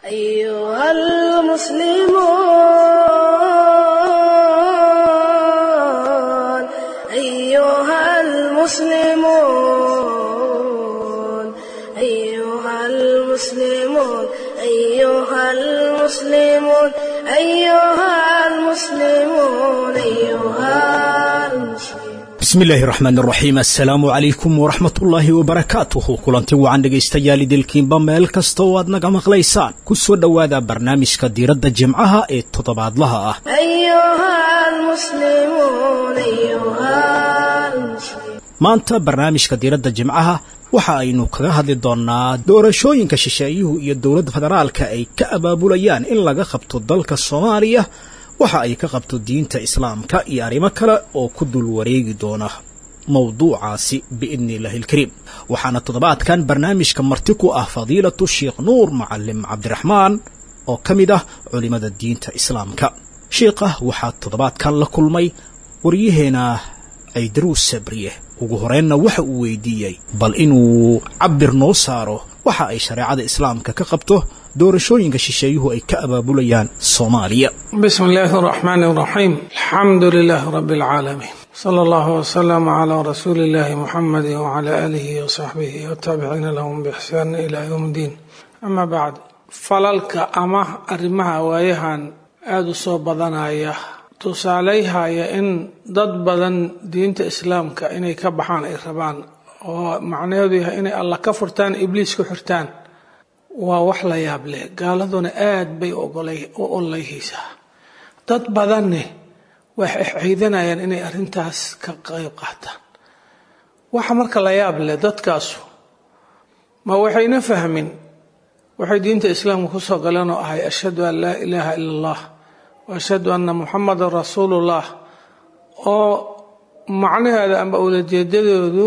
أيها المسلمون أيها المسلمون أيها المسلمون أيها المسلمون أيها المسلمون أيها المسلمون bismillaahi raxmaan raxiim assalaamu calaykum waraxmatullaahi wabarakaatuhu kulanti wacan dhegaystayaal idilkiinba meel kasta oo aad naga maqlaysaan ku soo dhowaada barnaamijka diiradda jimcaha ee toddobaadlaha ah أيها المسلمون أيها المسلمون maanta barnaamijka diiradda jimcaha waxa aynu kaga hadli doonnaa doorashooyinka shisheeyuhu iyo dowladda federaalka ay ka abaabulayaan in laga qabto dalka soomaaliya waxa ay ka qabto diinta islaamka iyo arrimo kale oo ku dul wareegi doona mowduucaasi biidni illaahi ilkariim waxaana toddobaadkan barnaamijka marti ku ah fadiilatu sheekh nuur macalim cabdiraxmaan oo ka mid ah culimmada diinta islaamka sheikha waxaa toddobaadkan la kulmay waryaheena caydaruus sabriye ugu horeynna waxa uu weydiiyey bal inuu cabir noo saaro waxa ay shareecada islaamka ka qabto doorashooyinka shisheeyuhu ay ka abaabulayaan soomaaliya بسم الله الرحمن الرحيم الحمد لله رب العالمين صلى الله وسلم على رسول الله محمد وعلى آله وصحبه والتابعين لهم بإحسان إلى يوم الدين أما بعد falalka ama arrimaha waayahan aada u soo badanaya tusaaleyhaya in dad badan diinta islaamka inay ka baxaan ay rabaan oo macnaheedu yahay inay alla ka furtaan ibliis ku xirtaan waa wax la yaab leh gaaladuna aad bay u ololeyhaysaa dad badanne waxay ciidanayaan inay arrintaas ka qayb qaataan waxa marka la yaab leh dadkaasu ma waxayna fahmin waxay diinta islaamka kusoo galeen oo ahay ashhadu an laa ilaaha ila allah wa ashhadu anna muxamadan rasuulullah oo macnaheeda amba ulajeedadoodu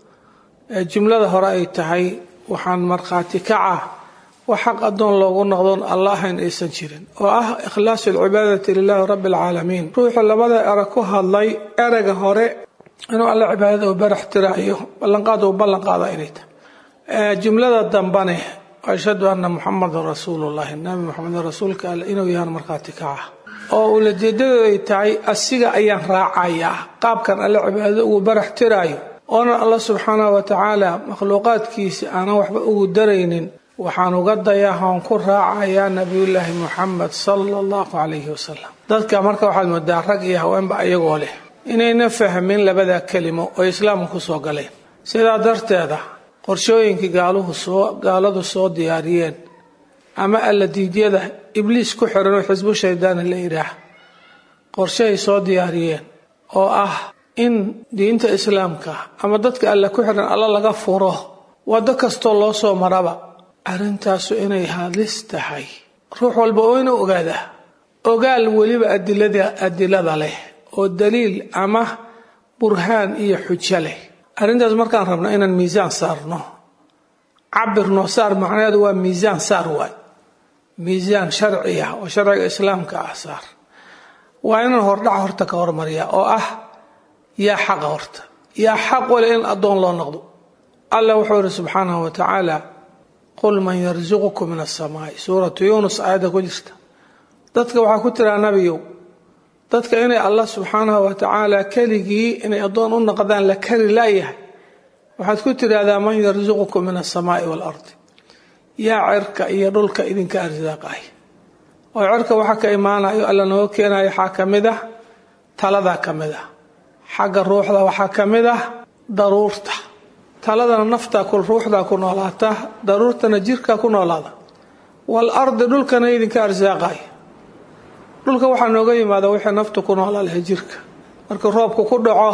jumlada hore ay tahay waxaan markhaati kaca wax xaq addoon loogu noqdoon alla ahayn aysan jirin oo ah ikhlaasu alcibaadati lilaahi rabbi alcaalamiin ruuxu labada erag ku hadlay erega hore inuu alla cibaadada u barax tiraayo ballanqaad uu ballanqaada inay tahay jumlada dambane ashhadu anna muxamadan rasuulullahi nabi muxameden rasuulka alle inuu yahaan markhaati kaca oo ulajeedadooda ay tahay asiga ayaan raacayaa qaabkan alle cibaadada ugu barax tiraayo oonan alla subxaanahu wa tacaala makhluuqaadkiisa aanan waxba ugu daraynin waxaan uga dayahoon ku raacayaa nabiyullaahi muxamed sala allahu calayhi wasalam dadka marka waxaad moodaa rag iyo haweenba ayagoo leh inayna fahmin labada kelimo oo islaamka kusoo galeen sidaa darteeda qorshooyinkii gaaluhu soo gaaladu soo diyaariyeen ama alla diidyada ibliis ku xiran oo xisbu shaydaana la yidhaah qorshahay soo diyaariyeen oo ah in diinta islaamka ama dadka alla ku xiran alla laga furo waddo kastoo loo soo maraba arrintaasu inay halis tahay ruux walba oo ina ogaadaa ogaal weliba adilada adilada leh oo daliil ama burhaan iyo xujo leh arrintaas markaan rabno inaan miisaan saarno cabirno saar macnaheedu waa miisaan saar waay miisaan sharci ah oo sharciga islaamka ah saar waa inaan hordhaca horta ka hormariyaa oo ah yaa xaqa horta yaa xaq wale in addoon loo noqdo allah wuxuu yihi subxaanahu wa tacaala qul man yarsuqukum min asamaai suuratu yuunus aayadda ku jirta dadka waxaa ku tiraa nabiyow dadka inay allah subxaanahu wa tacaala keligii inay addoon u noqdaan la kari laayahay waxaad ku tidhaahdaa man yarsuqukum min asamaai waalardi yaa cirka iyo dhulka idinka arsaaqay oo cirka waxa ka imaanayo alla nooga keenayo waxaa ka mid ah taladaa ka mid ah xagga ruuxda waxaa ka mid ah daruurta taladana naftaa ku ruuxdaa ku noolaata daruurtana jirkaa ku noolaada wal ardi dhulkana idinka arsaaqay dhulka waxaa nooga yimaada wixii naftu ku noolaa lahay jirka marka roobku ku dhaco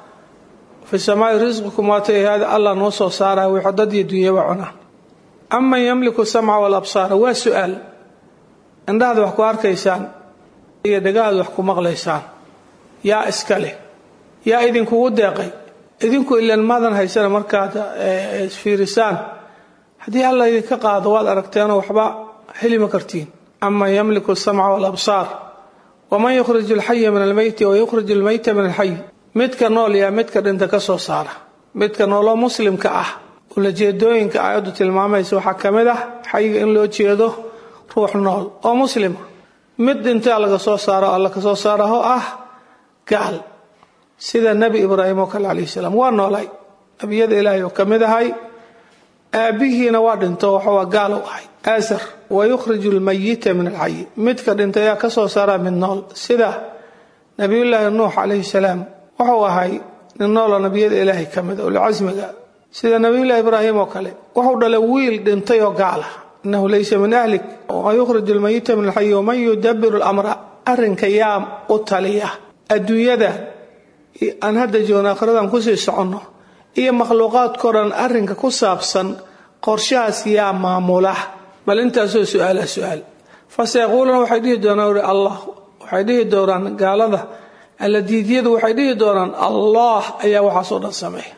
fi samaai risqikum waatahaada allah noo soo saaraya wixii dad iyo dunyaba cunaan aman yamliku samca walabsaara waa su-aal indhahaad wax ku arkaysaan iyo dhagahaad wax ku maqlaysaan yaa iska leh yaa idinkugu deeqay idinku ilan maadan haysana markaad isfiirisaan haddii alla idinka qaado waad aragteenoo waxba heli ma kartiin aman yamliku samca walabsaar waman yukhriju alxaya min almeyti wayukhriju almeyta min alxay midka nool yaa midka dhinta ka soo saara midka nooloo muslimka ah ulajeedooyinka aayaddu tilmaamaysa waxaa ka mid ah xayiga in loo jeedo ruux nool oo muslima mid dhintaa laga soo saaro alla ka soo saara oo ah gaal sida nebi ibraahim oo kale calayhi salaam waa noolay nebiyada ilaahay oo ka mid ahay aabbihiina waa dhinto waxaa gaal u ahay aasar wa yukhriju lmayita min alxayi midka dhintay ayaa ka soo saara mid nool sida nabiyullaahi nuux calayhi salaam wuxuu ahay nin nooloo nebiyada ilaahay ka mid ulcasmiga sida nabiyullahi ibraahim oo kale wuxuu dhalay wiil dhintay oo gaal ah inahu laysa min ahlik wa yukhriju lmayita min alxayi waman yudabiru lamra arrinka yaa u taliya adduunyada aan hadda joogno akhiradan kusii soconno iyo makhluuqaadkao dhan arrinka ku saabsan qorshahaas yaa maamula bal intaasoo su-aala su-aal faseyaquuluuna waxay dhihi doonaan uri allah waxay dhihi doonaan gaalada alladiidyadu waxay dhihi doonaan allah ayaa waxaasoo dhan sameeya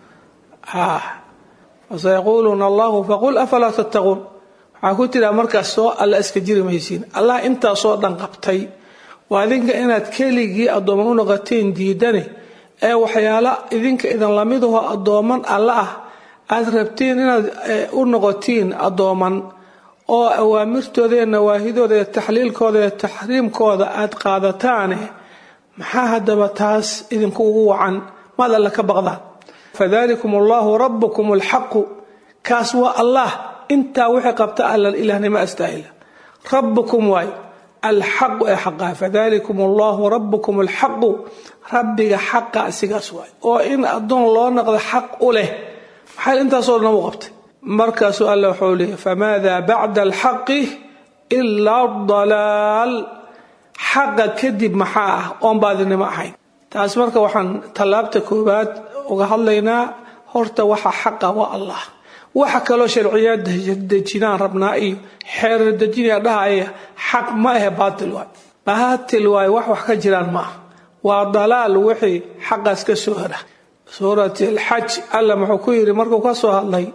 faseyaquuluuna allahu faqul afalaa tattaquun waxaa ku tiraa markaas soo alla iska jiri maysiin allah intaasoo dhan qabtay waa idinka inaad keligii addooman u noqoteen diidane ee waxyaala idinka idin lamidaho addooman alla ah aad rabtiin inaad u noqotiin addooman oo awaamirtooda iyo nawaahidooda iyo taxliilkooda iyo taxriimkooda aad qaadataane maxaa haddaba taas idinku ugu wacan maad alle ka baqdaan fadalikum allahu rabbukum alxaqu kaas waa allah intaa wixii qabta alla ilaahnimo astaahila rabbukum waay alxaqu ee xaqaa fadalikum allahu rabbukum alxaqu rabbiga xaqa sigaas waay oo in addoon loo noqdo xaq u leh maxay intaasoo dhan u qabtay markaasuu alla wuxuu leeyay famaada bacda alxaqi ilaa dalaal xaqa kadib maxaa ah oon baadinimo ahayn taas marka waxaan tallaabta koowaad uga hadlaynaa horta waxa xaqa waa allah waxa kaloo sharciyaad dejinaan rabnaa iyo xeerar dejinaya dhahaya xaq ma ahe baatil waay baatil waay wax wax ka jiraan ma ah waa dalaal wixii xaqaas ka soo hara suurat alxaj alla muxuu ku yidhi markuu ka soo hadlay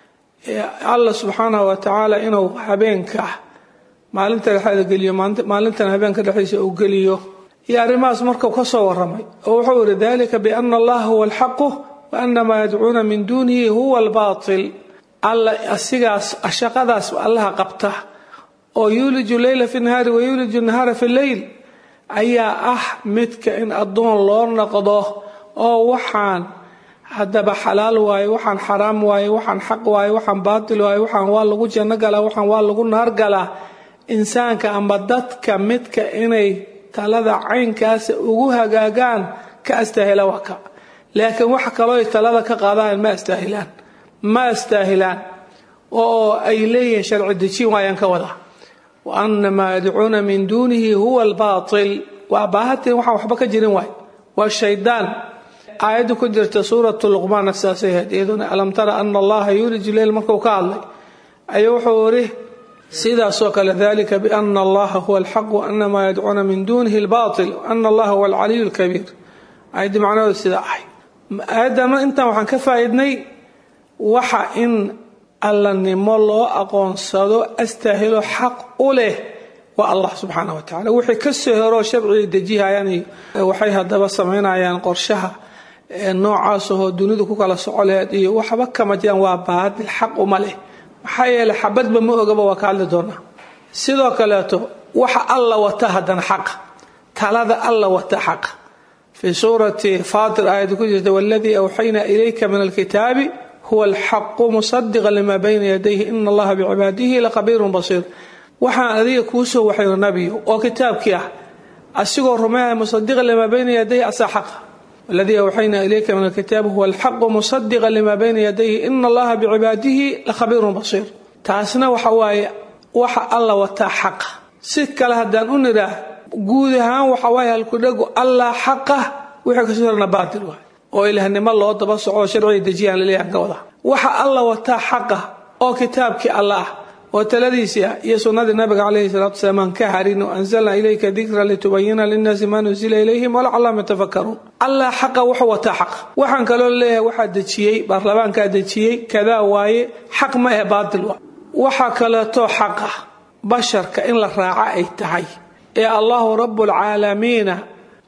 alla subxaanahu wa tacaala inuu habeenka maalinta dhexeeda geliyo maalintan habeenka dhexdiisa uu geliyo iyo arrimahaas markuu ka soo waramay oo wuxuu yidhi dalika biana allaha huwa alxaqu wa ana maa yadcuuna min duunihi huwa albaatil alla asigaas shaqadaas allaha qabta oo yuuliju leyla fi nahaari wa yuuliju nahaara fi leyl ayaa ah midka in addoon loo noqdo oo waxaan haddaba xalaal waaye waxaan xaraam waaye waxaan xaq waaye waxaan baatil waaye waxaan waa lagu janno galaa waxaan waa lagu naar galaa insaanka ama dadka midka inay talada caynkaasa ugu hagaagaan ka astaahila waa ka laakiin wax kaloo talada ka qaadaan ma astaahilaan ma astaahilaan oo ay leeyihiin sharci dejin waayaan ka wadaa wa ana maa yadcuuna min duunihi huwa albaatil waa baahatiin waxaan waxba ka jirin waay waa shaydaan aayadda ku jirta suuratu luqmaana sidaasay ahayd iyaduna alam tara ana allaha yuuliju leyl markuu ka hadlay ayuu wuxuu iri sidaasoo kale dalika biana allaha huwa alxaq waana maa yadcuuna min duunihi albaatil waana allaha huwa alcaliyu lkabiir aayaddi macnahooda sidaa ahay aayaddan intaan waxaan ka faa'iidnay waxa in allanimo loo aqoonsado astaahilo xaq u leh waa allah subxaana wa tacala wixii ka soo heroo sharciga dejihayaan waxay haddaba samaynayaan qorshaha noocaasahoo dunidu ku kala soco lehed iyo waxba kama jiraan waa baadil xaq uma leh maxaa yeeley xabadba ma ogaba waa ka hadli doonaa sidoo kaleeto waxa alla wata haddana xaqa talada alla wata xaqa fii suurati faatir aayadda ku jirta waladii awxaynaa ilayka min alkitaabi huwa alxaqu musadiqa lima bayna yadayhi ina allaha bicibaadihi laqabiirun basiir waxaan adiga kuu soo waxayno nabiyo oo kitaabkii ah asigoo rumeeya musadiqa lima bayna yadayhi asaa xaqa waladii awxaynaa ilayka min alkitaabi huwa alxaqu musadiqa lima bayna yadayhi ina allaha bicibaadihi lakhabiirun basiir taasna waxa waaye waxa alla wataa xaqa si kale haddaan u nidhaah guud ahaan waxa waaye halkudhagu allah xaqa wixii kasoo horna baatil waay oo ilaahnimo loo daba soco sharciga dejiyaan laleeyahan ka wada waxa alla wataa xaqa oo kitaabkii alla ah oo taladiisii ah iyo sunnadii nabiga calayhi salatu wasalaam aan ka harin oo anzalna ilayka dikra litubayina linnaasi maa nusila ilayhim walacallahum yatafakkaruun allah xaqa wuxuu wataa xaqa waxaan kaloo leeyahay waxaa dejiyey baarlamaankaa dejiyey kadaa waaye xaq ma eh baatil waa waxaa kaleeto xaqa basharka in la raaco ay tahay ee allahu rabbulcaalamiina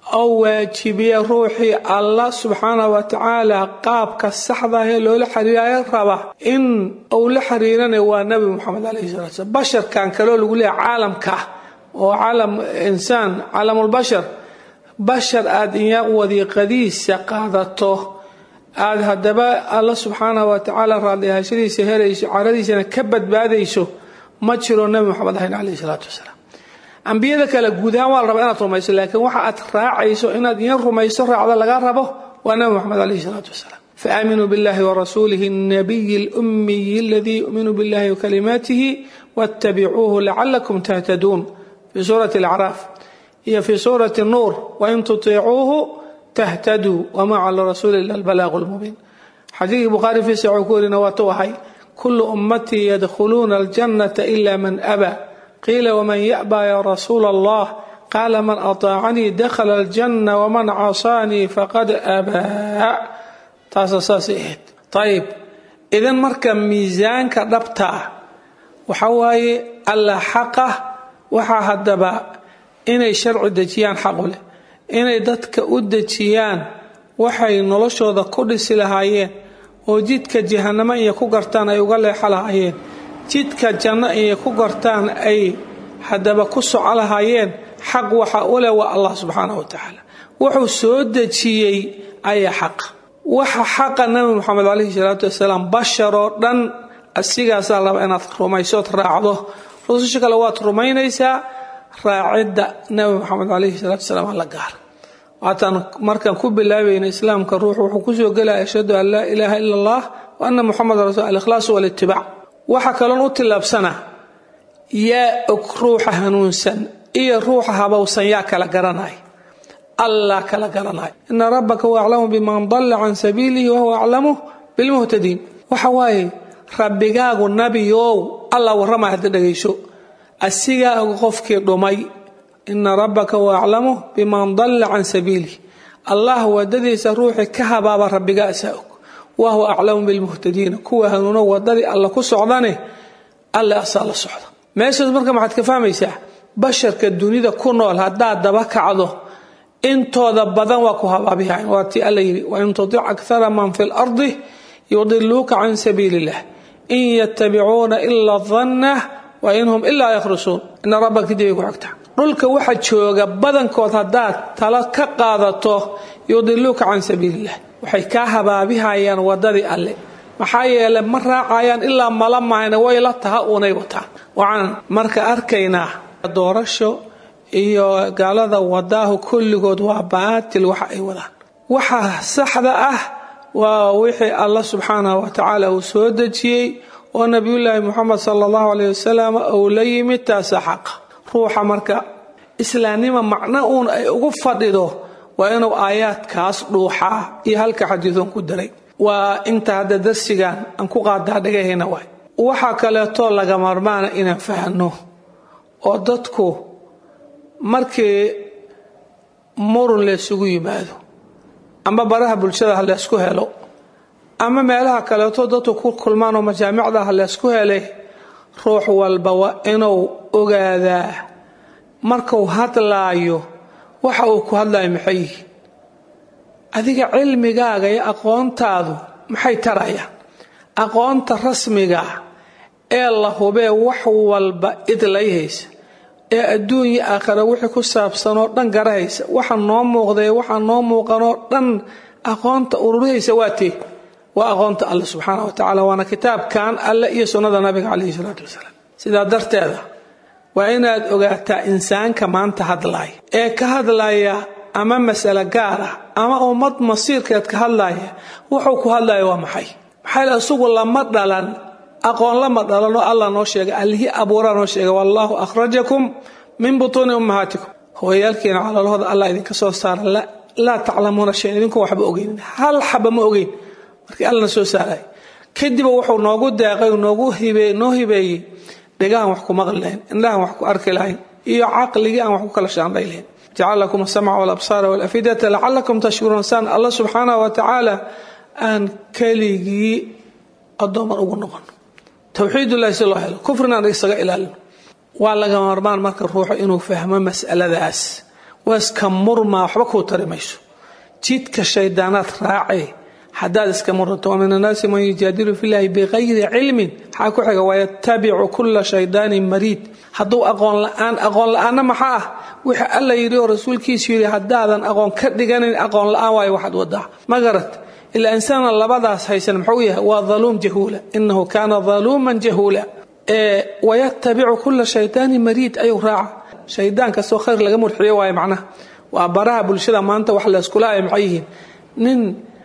oo waajibiya ruuxii allah subxaana wa tacaala qaabka saxdaah ee loola xiriiraya raba in uu la xiriiranayo waa nabi moxamed calayhi salatu slam basharkan kaloo lagu leeyahay caalamka oo caalam insaan caalamulbashar bashar aada iya wadiiqadiisa qaadato aada haddaba alla subxaanah wa tacaala raadlihashadiisa helayso caradiisana ka badbaadayso ma jiro nabi moxamed ahayn calayhi salaatu wasalaam ambiyada kale guud ahaan waa la rabaa inaad rumayso laakiin waxa aad raacayso inaad iyan rumayso raacda laga rabo waa nabi moxamed calayhi salaatu wasalaam faaminuu billahi warasuulihi الnabiyi اlumiyi aladii yu'minu billahi wakalimaatihi waاtabicuuhu lacalakum tahtaduun fi suurati alacraaf iyo fi suurati nuur wain tutiicuuhu tahtaduu wama cala rasuuli ila albalaaqu lmubiin xadiidkii bukhaari fi saxuu ku warina waatu ahay kulu ummatii yadkhuluuna aljannata ila man abaa qiila waman ya'ba ya rasuula allah qaala man ataacanii dakhala aljanna waman casaanii faqad abaa taasa saasay ahayd ayib idan marka miisaanka dhabta ah waxa waaye alla xaqa waxaa haddaba inay sharci dejiyaan xaqu leh inay dadka u dejiyaan waxay noloshooda ku dhisi lahaayeen oo jidka jahanamo inay ku gartaan ay uga leexo lahaayeen jidka janno inay ku gartaan ay haddaba ku soco lahaayeen xaq waxa u leh waa allah subxaanah wa tacaala wuxuu soo dejiyey ayaa xaqa waxa xaqa nabi moxamed calayhi salaatu wasalaam basharoo dhan asigaasaa laba inaad rumaysood raacdo rususha kale waad rumaynaysaa raacidda nabi moxamed calayhi salaatu wasalaam alla gaar waataan markaan ku bilaabayna islaamka ruux wuxuu kusoo gelaya ashhadu an laa ilaaha ila allah wa ana muxameda rasul alikhlaas walitibaac waxa kaloon u tillaabsanaa yaa og ruuxa hanuunsan iyo ruuxa habowsan yaa kala garanay allah kala garanay ina rabbaka huwa aclamu biman dalla can sabiilihi wahuwa aclamu bilmuhtadiin waxa waaye rabbigaagu nabiow allah warramay hadda dhegayso asigaa og qofkii dhumay ina rabbaka huwa aclamu biman dalla can sabiilih allah wadadiisa ruuxii ka habaaba rabbiga asaa og wahuwa aclamu bilmuhtadiina kuwa hanuuno wadadii alla ku socdane alle asaa la socda meeshaas marka maxaad ka fahmaysaa basharka dunida ku nool haddaad daba kacdo intooda badan waa ku habaabihayn waa tii alla yidhi wain tutic akara man fi lardi yudiluuka can sabiili illah in yatabicuuna ila danna wa in hum ilaa yakhrusuun ina rabbaka kadibay ku xigta dhulka waxa jooga badankood haddaad talo ka qaadato yudiluuka can sabiiliillah waxay kaa habaabihayaan wadadii alle maxaa yeele ma raacayaan ilaa mala mahayna way la taha unay wataan waxaan marka arkaynaa doorasho iyo gaalada wadaahu kulligood waa baatil waxa ay wadaan waxa saxda ah waa wixii allah subxaanahu wa tacaala uu soo dejiyey oo nabiyullaahi muxamed sala allahu caleyh wasalam uu la yimid taasa xaqa ruuxa marka islaamnima macno uun ay ugu fadhido waa inuu aayaadkaas dhuuxaa iyo halka xadiidoon ku daray waa inta hadda darsigan aan ku qaadaa dhagahayna waay waxaa kaleetoo laga marmaana inaan fahno oo dadku markii murun laysugu yimaado ama baraha bulshada ha laysku helo ama meelaha kaleeto dadku ku kulmaan oo majaamicda ha laysku helay ruux walba waa inuu ogaadaa markuu hadlaayo waxa uu ku hadlayo maxay yihi adiga cilmigaaga iyo aqoontaadu maxay tarayaan aqoonta rasmiga ee la hubee wax walba idlayhaysa ee adduun iyo aakhira wixii ku saabsanoo dhan garahaysa waxa noo muuqdae waxa noo muuqanoo dhan aqoonta ururihaysa waa tee waa aqoonta alle subxaana wa tacala waana kitaabkan alle iyo sunnada nabiga caleyhi salaatu wasalaam sidaa darteeda waa inaad ogaataa insaanka maanta hadlaaya ee ka hadlaya ama masale gaar ah ama ummad masiirkeed ka hadlaya wuxuu ku hadlaya waa maxay maxaa yl isugu lama dhalan aqoon lama dhalanoo allah noo sheegay allihii abuuraa noo sheegay wallaahu akhrajakum min butuuni ummahaatikum hooyaalkiina calolahooda allah idinka soo saara laa taclamuuna shayan idinku waxba ogeynin hal xaba ma ogeyn markii allana soo saaray kadiba wuxuu noogu deeqay noogu noo hibeeyey dhegahan wax ku maqli lahayn indhahan wax ku arki lahayn iyo caqligii aan wax ku kala shaandhay lahayn jacala lakum asamca walabsaara walafidata lacalakum tashkuruun saan allah subxaanah wa tacaala aan keligii addooman ugu noqon towxiidullahi si loo helo kufrina aan isaga ilaalino waa laga marmaan marka ruuxu inuu fahmo masaladaas waa iska murmaa waxba kuu tari mayso jidka shaydaanaad raacee haddaad iska murto wa min annaasi man yujaadilu fillahi bikayri cilmin maxaa ku xiga wayatabicu kula shaydaanin mariid hadduu aqoon la-aan aqoon la-aanna maxaa ah wixii alla yidhi oo rasuulkiisu yidhi haddaadan aqoon ka dhiganin aqoon la-aan waayo waxaad wadaa ma garat ilaa insaana labadaas haysan muxuu yahay waa daluum jahuula inahu kaana daluuman jahuula wayatabicu kula shaydaanin mariid ayuu raaca shaydaan kastoo khayr laga murxiyo waayo macnaha waa baraha bulshada maanta wax layskula ay maxay yihiin nin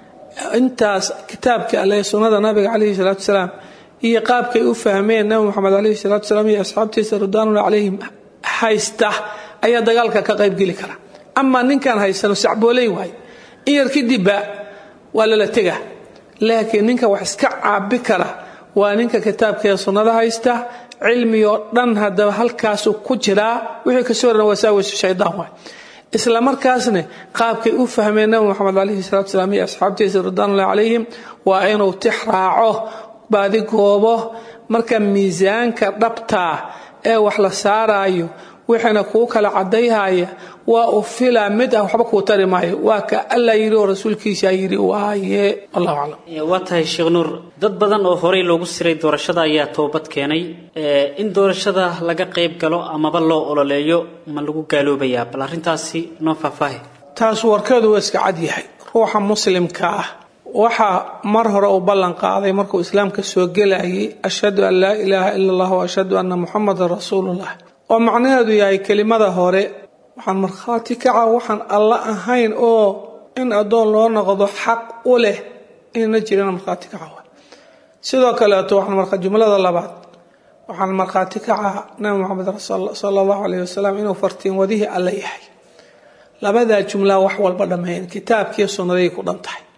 intaas kitaabka alle sunnada nabiga calayhi salaatu wasalaam iyo qaabkay u fahmeen nabi moxamed calayhi salaatu wasalaam iyo asxaabtiisa ridwaanullah calayhim haysta ayaa dagaalka ka qaybgeli kara amaa ninkaan haysano sacbooley waayo in yar kadibba waa lala tega laakiin ninka wax iska caabi kara waa ninka kitaabka ee sunnada haysta cilmigoo dhan haddaba halkaasuu ku jiraa wixii kasoo dhan wasaawisu shaydaan waay isla markaasna qaabkay u fahmeen nabi moxamed calayhi salatu salaam iyo asxaabtiisa ridwanullahi calayhim waa inuu tix raaco baadi goobo marka miisaanka dhabtaa ee wax la saaraayo wixiina kuu kala cadayhaya waa u filaa mid ah waxba kuu tari maayo waa ka alla yidhi oo rasuulkiisa yidhi waaye wallahu aclam waa tahay sheekh nuur dad badan oo horey loogu siray doorashada ayaa toobad keenay in doorashada laga qayb galo amaba loo ololeeyo ma lagu gaaloobayaa bal arrintaasi noo faahfaahi taas warkeedu waa iska cad yahay ruuxa muslimka ah waxaa mar hore uu ballan qaaday markuu islaamka soo gelayay ashhadu an laa ilaaha ila allah wa ashhadu anna muxamadan rasuulullah oo macnaheedu yahay kelimada hore waxaan markhaati kaca waxaan alla ahayn oo in addoon loo noqdo xaq u leh inayna jirina markhaati kaca wa sidoo kaleeto waxaan jumlada labaad waxaan markhaati kaca nabi moxamed sala allahu alayh wasalam inuu fartiin wadihii alla yahay labadaa jumlaa wax walba dhammeyn kitaabkiiyo sunnaday ku dhan tahay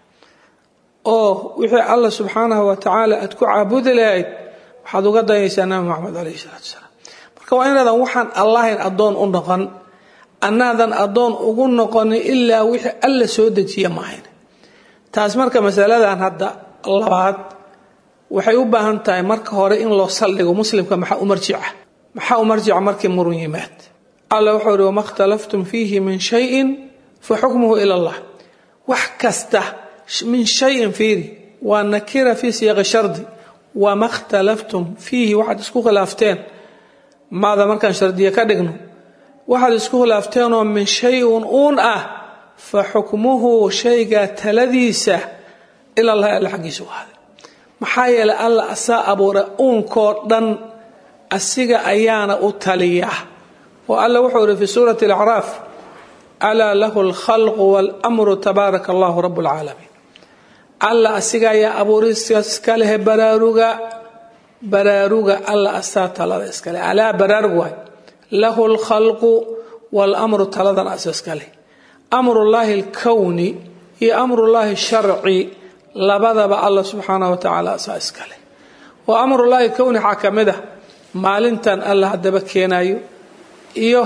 oo wixii alla subxaanahu wa tacaala aad ku caabudi lahayd waxaad uga dayaysaa nabi moxamed alayhi salaatu wasalaam marka waa inaadan waxaan allahayn addoon u noqon annaadan addoon ugu noqonin ilaa wixii alla soo dejiya maahayn taas marka masaladan hadda labaad waxay u baahan tahay marka hore in loo saldhigo muslimka maxaa u marjica maxaa u marjica markii murun yimaad alla wuxuu ihi wama khtalaftum fiihi min shayin fa xukmuhu ila allah wax kasta min shayin fiiri waa nakira fii siyaaqi shardi wama khtalaftum fiihi waxaad isku khilaafteen maada markaan shardiye ka dhigno waxaad isku khilaafteenoo min shay-un uun ah fa xukmuhu shaygaa taladiisa ila allahi alla xaggiisa u ahaaday maxaa yeelay alla asaa abuuray uunkoo dhan asiga ayaana u taliya oo alla wuxuu ihi fi suurati alacraaf alaa lahu alkhalqu waalamru tabaaraka allahu rabu alcaalamiin alla asiga ayaa abuuristaas iska lehe baraaruga baraaruga alla asaa talada iskale alaa baraarug waay lahu alkhalqu waalamru taladan asa iska leh amrullaahi alkowni iyo amrullaahi sharci labadaba alla subxaanahu wa tacaala asaa iska leh oo amrullaahi kowni waxaa ka mid ah maalintan alla haddaba keenayo iyo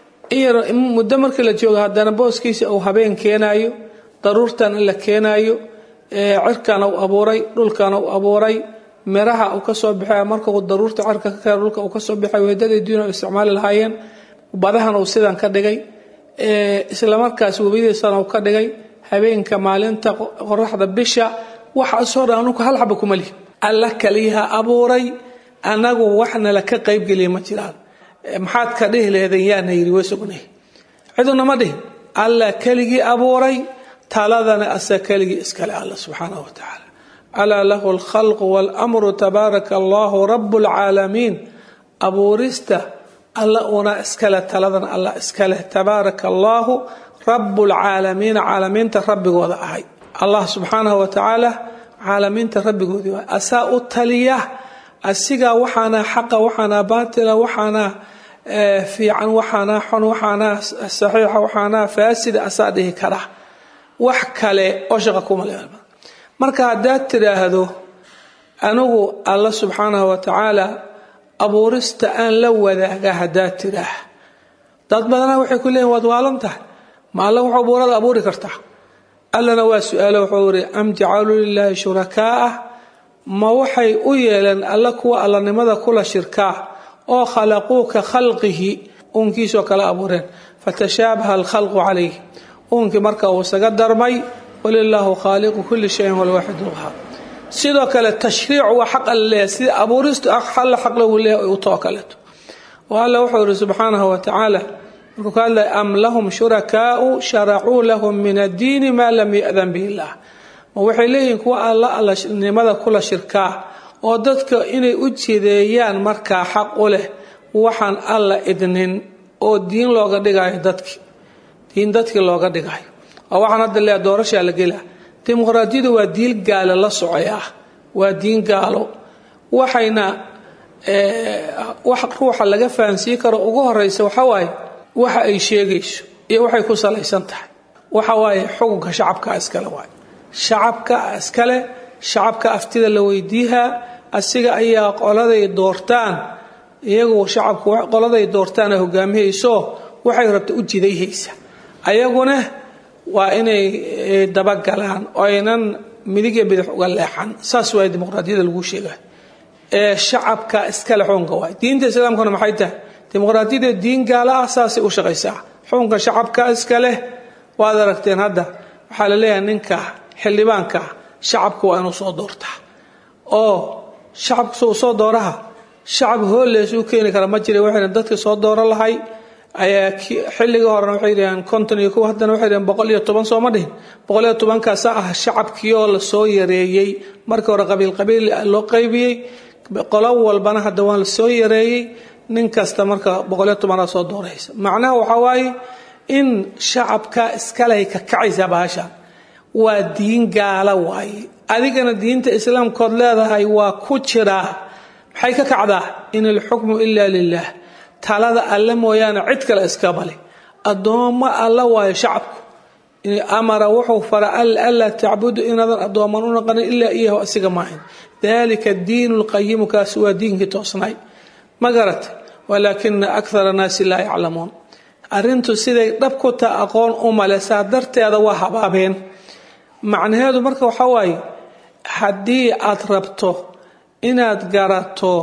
muddo markii la joogo haddana booskiisa uu habeen keenayo daruurtan alla keenayo cirkan uu abuuray dhulkan uu abuuray miraha uu kasoo baxay markuu daruurta cirka ka keeno dhulka uu kasoo baxay weedadii dunya isticmaali lahaayeen badahan uu sidan ka dhigay islamarkaas webiyadiisana uu ka dhigay habeenka maalinta qoraxda bisha waxaasoo dhan anugu hal xaba kuma lihi alla kaliyaha abuuray anagu waxna la ka qaybgeliya ma jiraan maxaad ka dhihi lehdeen yaana yidhi way sugnay ciduna ma dhihin alla keligii abuuray taladana asa keligii iskale alla subxaanahu wa tacaala alaa lahu alkhalqu waalamru tabaaraka allahu rabu lcaalamiin abuurista alla una iskale taladan alla iskaleh tabaaraka allahu rabu lcaalamiina caalamiinta rabbigooda ahay allah subxaanahu wa tacaala caalamiinta rabbigoodii waay asaa u taliya asigaa waxaana xaqa waxaana baatila waxaana fiican waxaana xun waxaana saxiixa waxaana faasida asaa dhihi kara wax kale oo shaqa kuma le marka haddaad tidhaahdo anigu alla subxaanahu wa tacaala abuurista aan la wadaaga haddaad tidhaah dad badana waxay ku leeyiin waad waalan tahay ma alla wuxuu abuurada abuuri kartaa allana waa su-aalo wuxuu iri am jacaluu lilaahi shurakaa'ah ma waxay u yeeleen alla kuwa allanimada kula shirkaa oo khalaquu ka khalqihi uunkiisoo kala abuureen fatashaabaha alkhalqu calayh uunkii marka uu isaga darmay walilaahu khaaliqu kulli shayin walwaaxid lqahaar sidoo kale tashriicu waa xaq alla leeyahay sida abuuristu alla xaq lagu leeyahay u too kaleeto oo alla wuxuu yihi subxaanahu wa tacaala markuu ka hadlaya am lahum shurakaau sharacuu lahum min addiini maa lam yadan bihi illah ma waxay leeyihiin kuwa alla allanimada kula shirkaa oo dadka inay u jideeyaan markaa xaq u leh waxaan alla idnin oo diin looga dhigayo dadki diin dadkii looga dhigayo oo waxaan hadda leeya doorashaa la gelaa dimuqraadiyadu waa diin gaalo la socay ah waa diin gaalo waxayna wax ruuxa laga fahansiin karo ugu horeysa waxa waaye waxa ay sheegayso iyo waxay ku salaysan tahay waxa waaye xukunka shacabka iskale waay shacabka iskale shacabka aftida la weydiihaa asiga ayaa qoladay doortaan iyagu shacabku qoladay doortaan hogaamihayso waxay rabta u jidayhaysa ayaguna waa inay dabagalaan oo aynan midig iyo bidix uga leexan saas waay dimuqraadiyada lagu sheega ee shacabka iskale xukunka waay diinta islaamkuna maxay tahay dimuqraadiyada diin gaala ah saasay u shaqaysaa xukunka shacabka iska leh waad aragteen hadda waxaa la leeyahay ninka xildhibaanka shacabku waa inuu soo doortaa oo shacabka suu soo dooraha shacab hoollees u keeni kara ma jira waxayna dadka soo dooro lahay ayaa xilligii horena waxay yidhaheen konton iyo kow haddana waxay yidhaheen boqol iyo toban sooma dhihin boqol iyo tobankaasa ah shacabkii oo lasoo yareeyey markii hore qabiil qabiil loo qaybiyey qolo walbana hadda waan lasoo yareeyey nin kasta marka boqol iyo tobanaa soo dooraysa macnaha waxaa waaye in shacabka iskalehay ka kacaysaa bahashan waa diin gaala waaye adigana diinta islaamkood leedahay waa ku jiraa maxay ka kacdaa in alxukmu ila lilah talada alle mooyaane cid kale iska bali addoommo alla waayo shacabku amara wuxuu fara anlaa tacbudu inaadan addooman u naqanin ilaa iyahu asiga maahin dalika diinu lqayimu kaasi waa diinkii toosnay ma garata walaakina akthara annaasi laa yaclamuun arrintu siday dhab ku taa aqoon u male saa darteeda waa habaabeen macnaheedu marka waxaa waaye haddii aad rabto inaad garato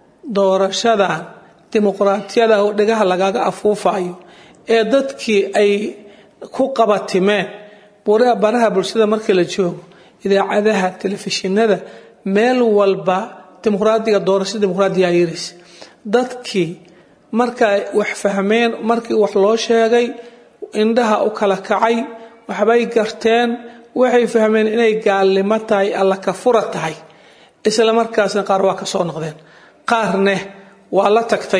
doorashadan dimuqraatiyada oo dhagaha lagaga afuufayo ee dadkii ay ku qabatimeen baraha bulshada markii la joogo idaacadaha telefishinada meel walba dimuqraadiga doorashada dimuqraadiyaa yiraysa dadkii markay wax fahmeen markii wax loo sheegay indhaha u kala kacay waxbay garteen waxay fahmeen inay gaalnimo tahay alla ka fura tahay isla markaasna qaar waa ka soo noqdeen qaarne waa la tagtay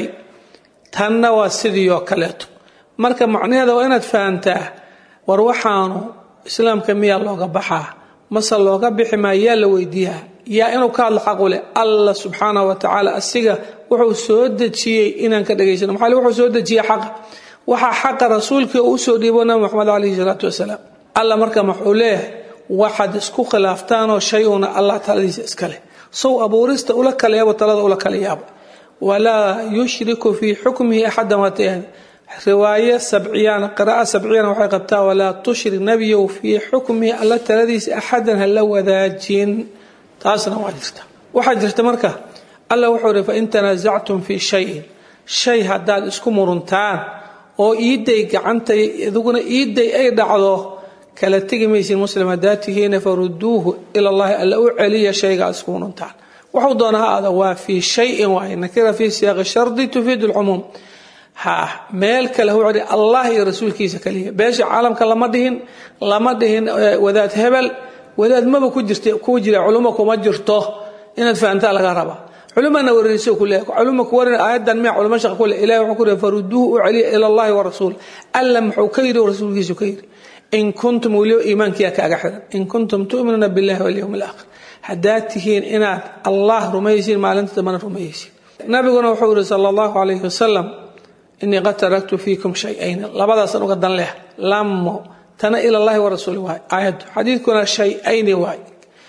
tanna waa sidii oo kaleeto marka macnaheeda waa inaad fahantaa war waxaanu islaamka miyaa looga baxaa mase looga bixi maa yaa la weydiiyaa yaa inuu ka hadlo xaqu leh allah subxaana wa tacaala asiga wuxuu soo dejiyey inaan ka dhegaysano maxaa wuxuu soo dejiyey xaqa waxaa xaqa rasuulkii uu usoo dhiibo nabi moxamed calayhi salaatu wasalaam alla marka wuxuu leeyahay waxaad isku khilaaftaanoo shay una allah taladiisa iska leh sow abuurista ula kala yaabo talada ula kala yaabo walaa yushriku fii xukmihi axadan waatayahda riwaaye sabciyana qira'a sabciyana waxay qabtaa walaa tushrik nebiyow fii xukmihi alla taladiisa axadan hala wadaajin taasna waa jirta waxaa jirta marka alla wuxuu ihi fain tanaasactum fii shayin shay haddaad isku muruntaan oo iiday gacanta iduguna iiday ay dhacdo kala tegi maysin muslim haddaad tihiina faruduuhu ila allahi alla u celiya shayga aad isku muruntaan wuxuu doona ha aada waa fii shayin waaye nakira fii siyaaqi shardi tufiidu lcumuum ha meel kale hu celi allah iyo rasuulkiisa kaliya beesha caalamka lama dhihin lama dhihin wadaad hebel wadaad maba ku jirta ku jira culummo kuma jirto inaad fahantaa laga rabaa culumana warinayso ku leeyahay culumma ku warin aayadan miya culummo shaqa ku leh ilahi wuxuu ku leeyahay faruduuhu u celiya ila allahi wa rasuul alla muxuu ka yidhi rasuulkiisu ka yidhi in kuntum weliba iimaankiyaa kaaga xiran in kuntum tu'minuuna billahi walyowmi alaakhir haddaad tihiin inaad allah rumaysiin maalinta dambana rumaysiin nabiguna wuxuu yihi sala allahu calayhi wasalam inii qad taraktu fiikum shay-ayn labadaasan uga dan leh lamo tana ila allahi wa rasuuli waay aayaddu xadiidkuna shay-ayni waay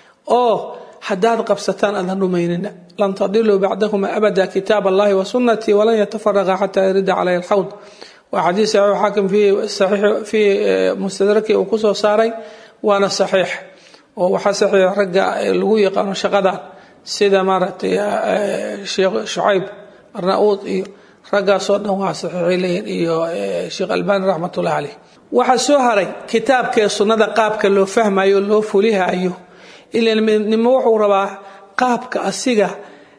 oo haddaad qabsataan aadan rumaynina lan tadiluu bacdahuma abada kitaab allahi wa sunnatii walan yatafaraqa xataa yarida calayhi alxawd waa xadiis saxiix xaakim fii mustadraki uu kusoo saaray waana saxiix oo waxaa saxiix ragga lagu yaqaano shaqadan sida maaragtay sheekh shucayb arnauud iyo raggaasoo dhan waa saxiixay leeyihin iyo sheekh albani raxmatullahi caleyh waxaa soo haray kitaabkaee sunnada qaabka loo fahmayo loo fulihaayo ilan midnimo wuxuu rabaa qaabka asiga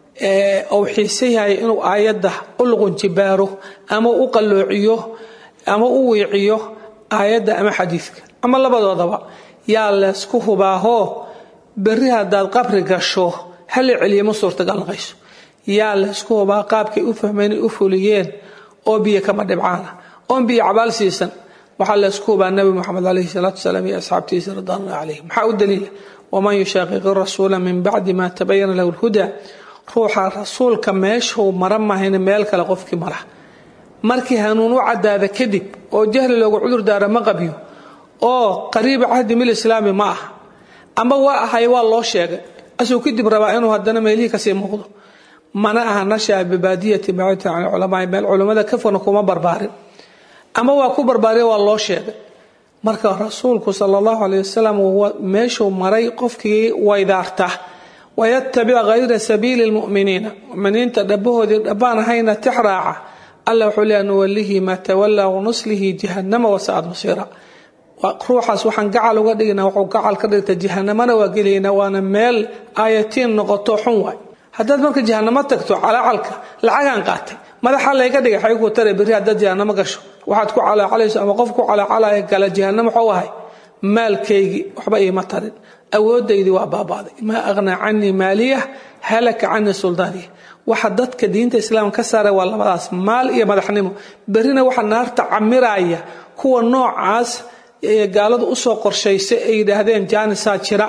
uu xiisayahay inuu aayadda u luqunjibaaro ama u qalloociyo ama u wiiciyo aayadda ama xadiidka ama labadoodaba yaa laysku hubaahoo berri haddaad qabri gasho hala celiya ma suurtagal naqayso yaa laysku hubaa qaabkay u fahmeen u fuliyeen oo biyo kama dhibcaana oon biyo cabaal siisan waxaa laysku hubaa nabi moxamed caleyhi salaatu wasalaam iyo asxaabtiisa ridwaanullah calayhim maxaa u daliila waman yushaaqiqi rasuula min bacdi ma tabayana lahu lhuda ruuxa rasuulka meeshuu mara mahayna meel kale qofkii mara markii hanuun u cadaada kadib oo jahli loogu cudur daara ma qabyo oo qariiba cahdi mil islaami ma aha ama waa ahay waa loo sheegay asuu kadib rabaa inuu haddana meelihii kasii muuqdo mana aha nashaa bibaadiyati bacita can culamaai meel culammada ka fogna kuma barbaarin ama waa ku barbaariya waa loo sheegay marka rasuulku sala allahu caleyh wasalam meeshuu maray qofkii waydaarta wayatabic hayra sabiili lmuminiina muminiinta dhabahoodii dhabbaan ahayna tix raaca alla wuxuu leeya nuwalihi maa tawallaa wanuslihi jahannama wasaad masiira ruuxaas waxaan gacal uga dhigina wuxuu gacal ka dhigta jahanamana waa gelayna waana meel aayatiin noqoto xun waay haddaad marka jahanamo tagto calaacalka lacagaan qaatay madaxa layga dhigay xay ku tare berri haddaad jahanamo gasho waxaad ku calaacalayso ama qof ku calaacalaya gala jahanamo waxuu ahay maalkaygii waxba iima tarin awoodaydii waa baaba'day maa aqhnaa canii maaliya halaka canii suldaaniya waxa dadka diinta islaamka ka saara waa labadaas maal iyo madaxnimo berrina waxa naarta camiraya kuwa noocaas gaaladu usoo qorshaysay ay yidhaahdeen jaanisaa jira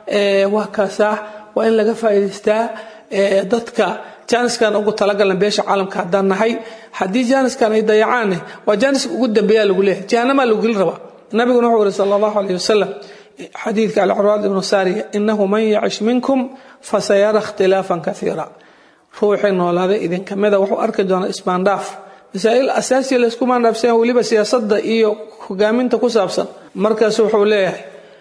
waa kaasaa waa in laga faa'idaystaa dadka jaaniskan ugu talagalna beesha caalamka haddaan nahay haddii jaaniskan ay dayacaanne waa jaaniska ugu dambeeya lagu leeyahay jahanamaa lagu gelin rabaa nabiguna wuxuu yihi sala allahu aleyh wasalam xadiidka alcurwaad ibnu saariya inahu man yacish minkum fasayara ikhtilaafan kaiira ruuxii noolaaday idinkamida wuxuu arki doonaa isbaandhaaf masaa'il asaasiya laysku maandhaafsan weliba siyaasadda iyo hogaaminta ku saabsan markaasu wuxuu leeyahay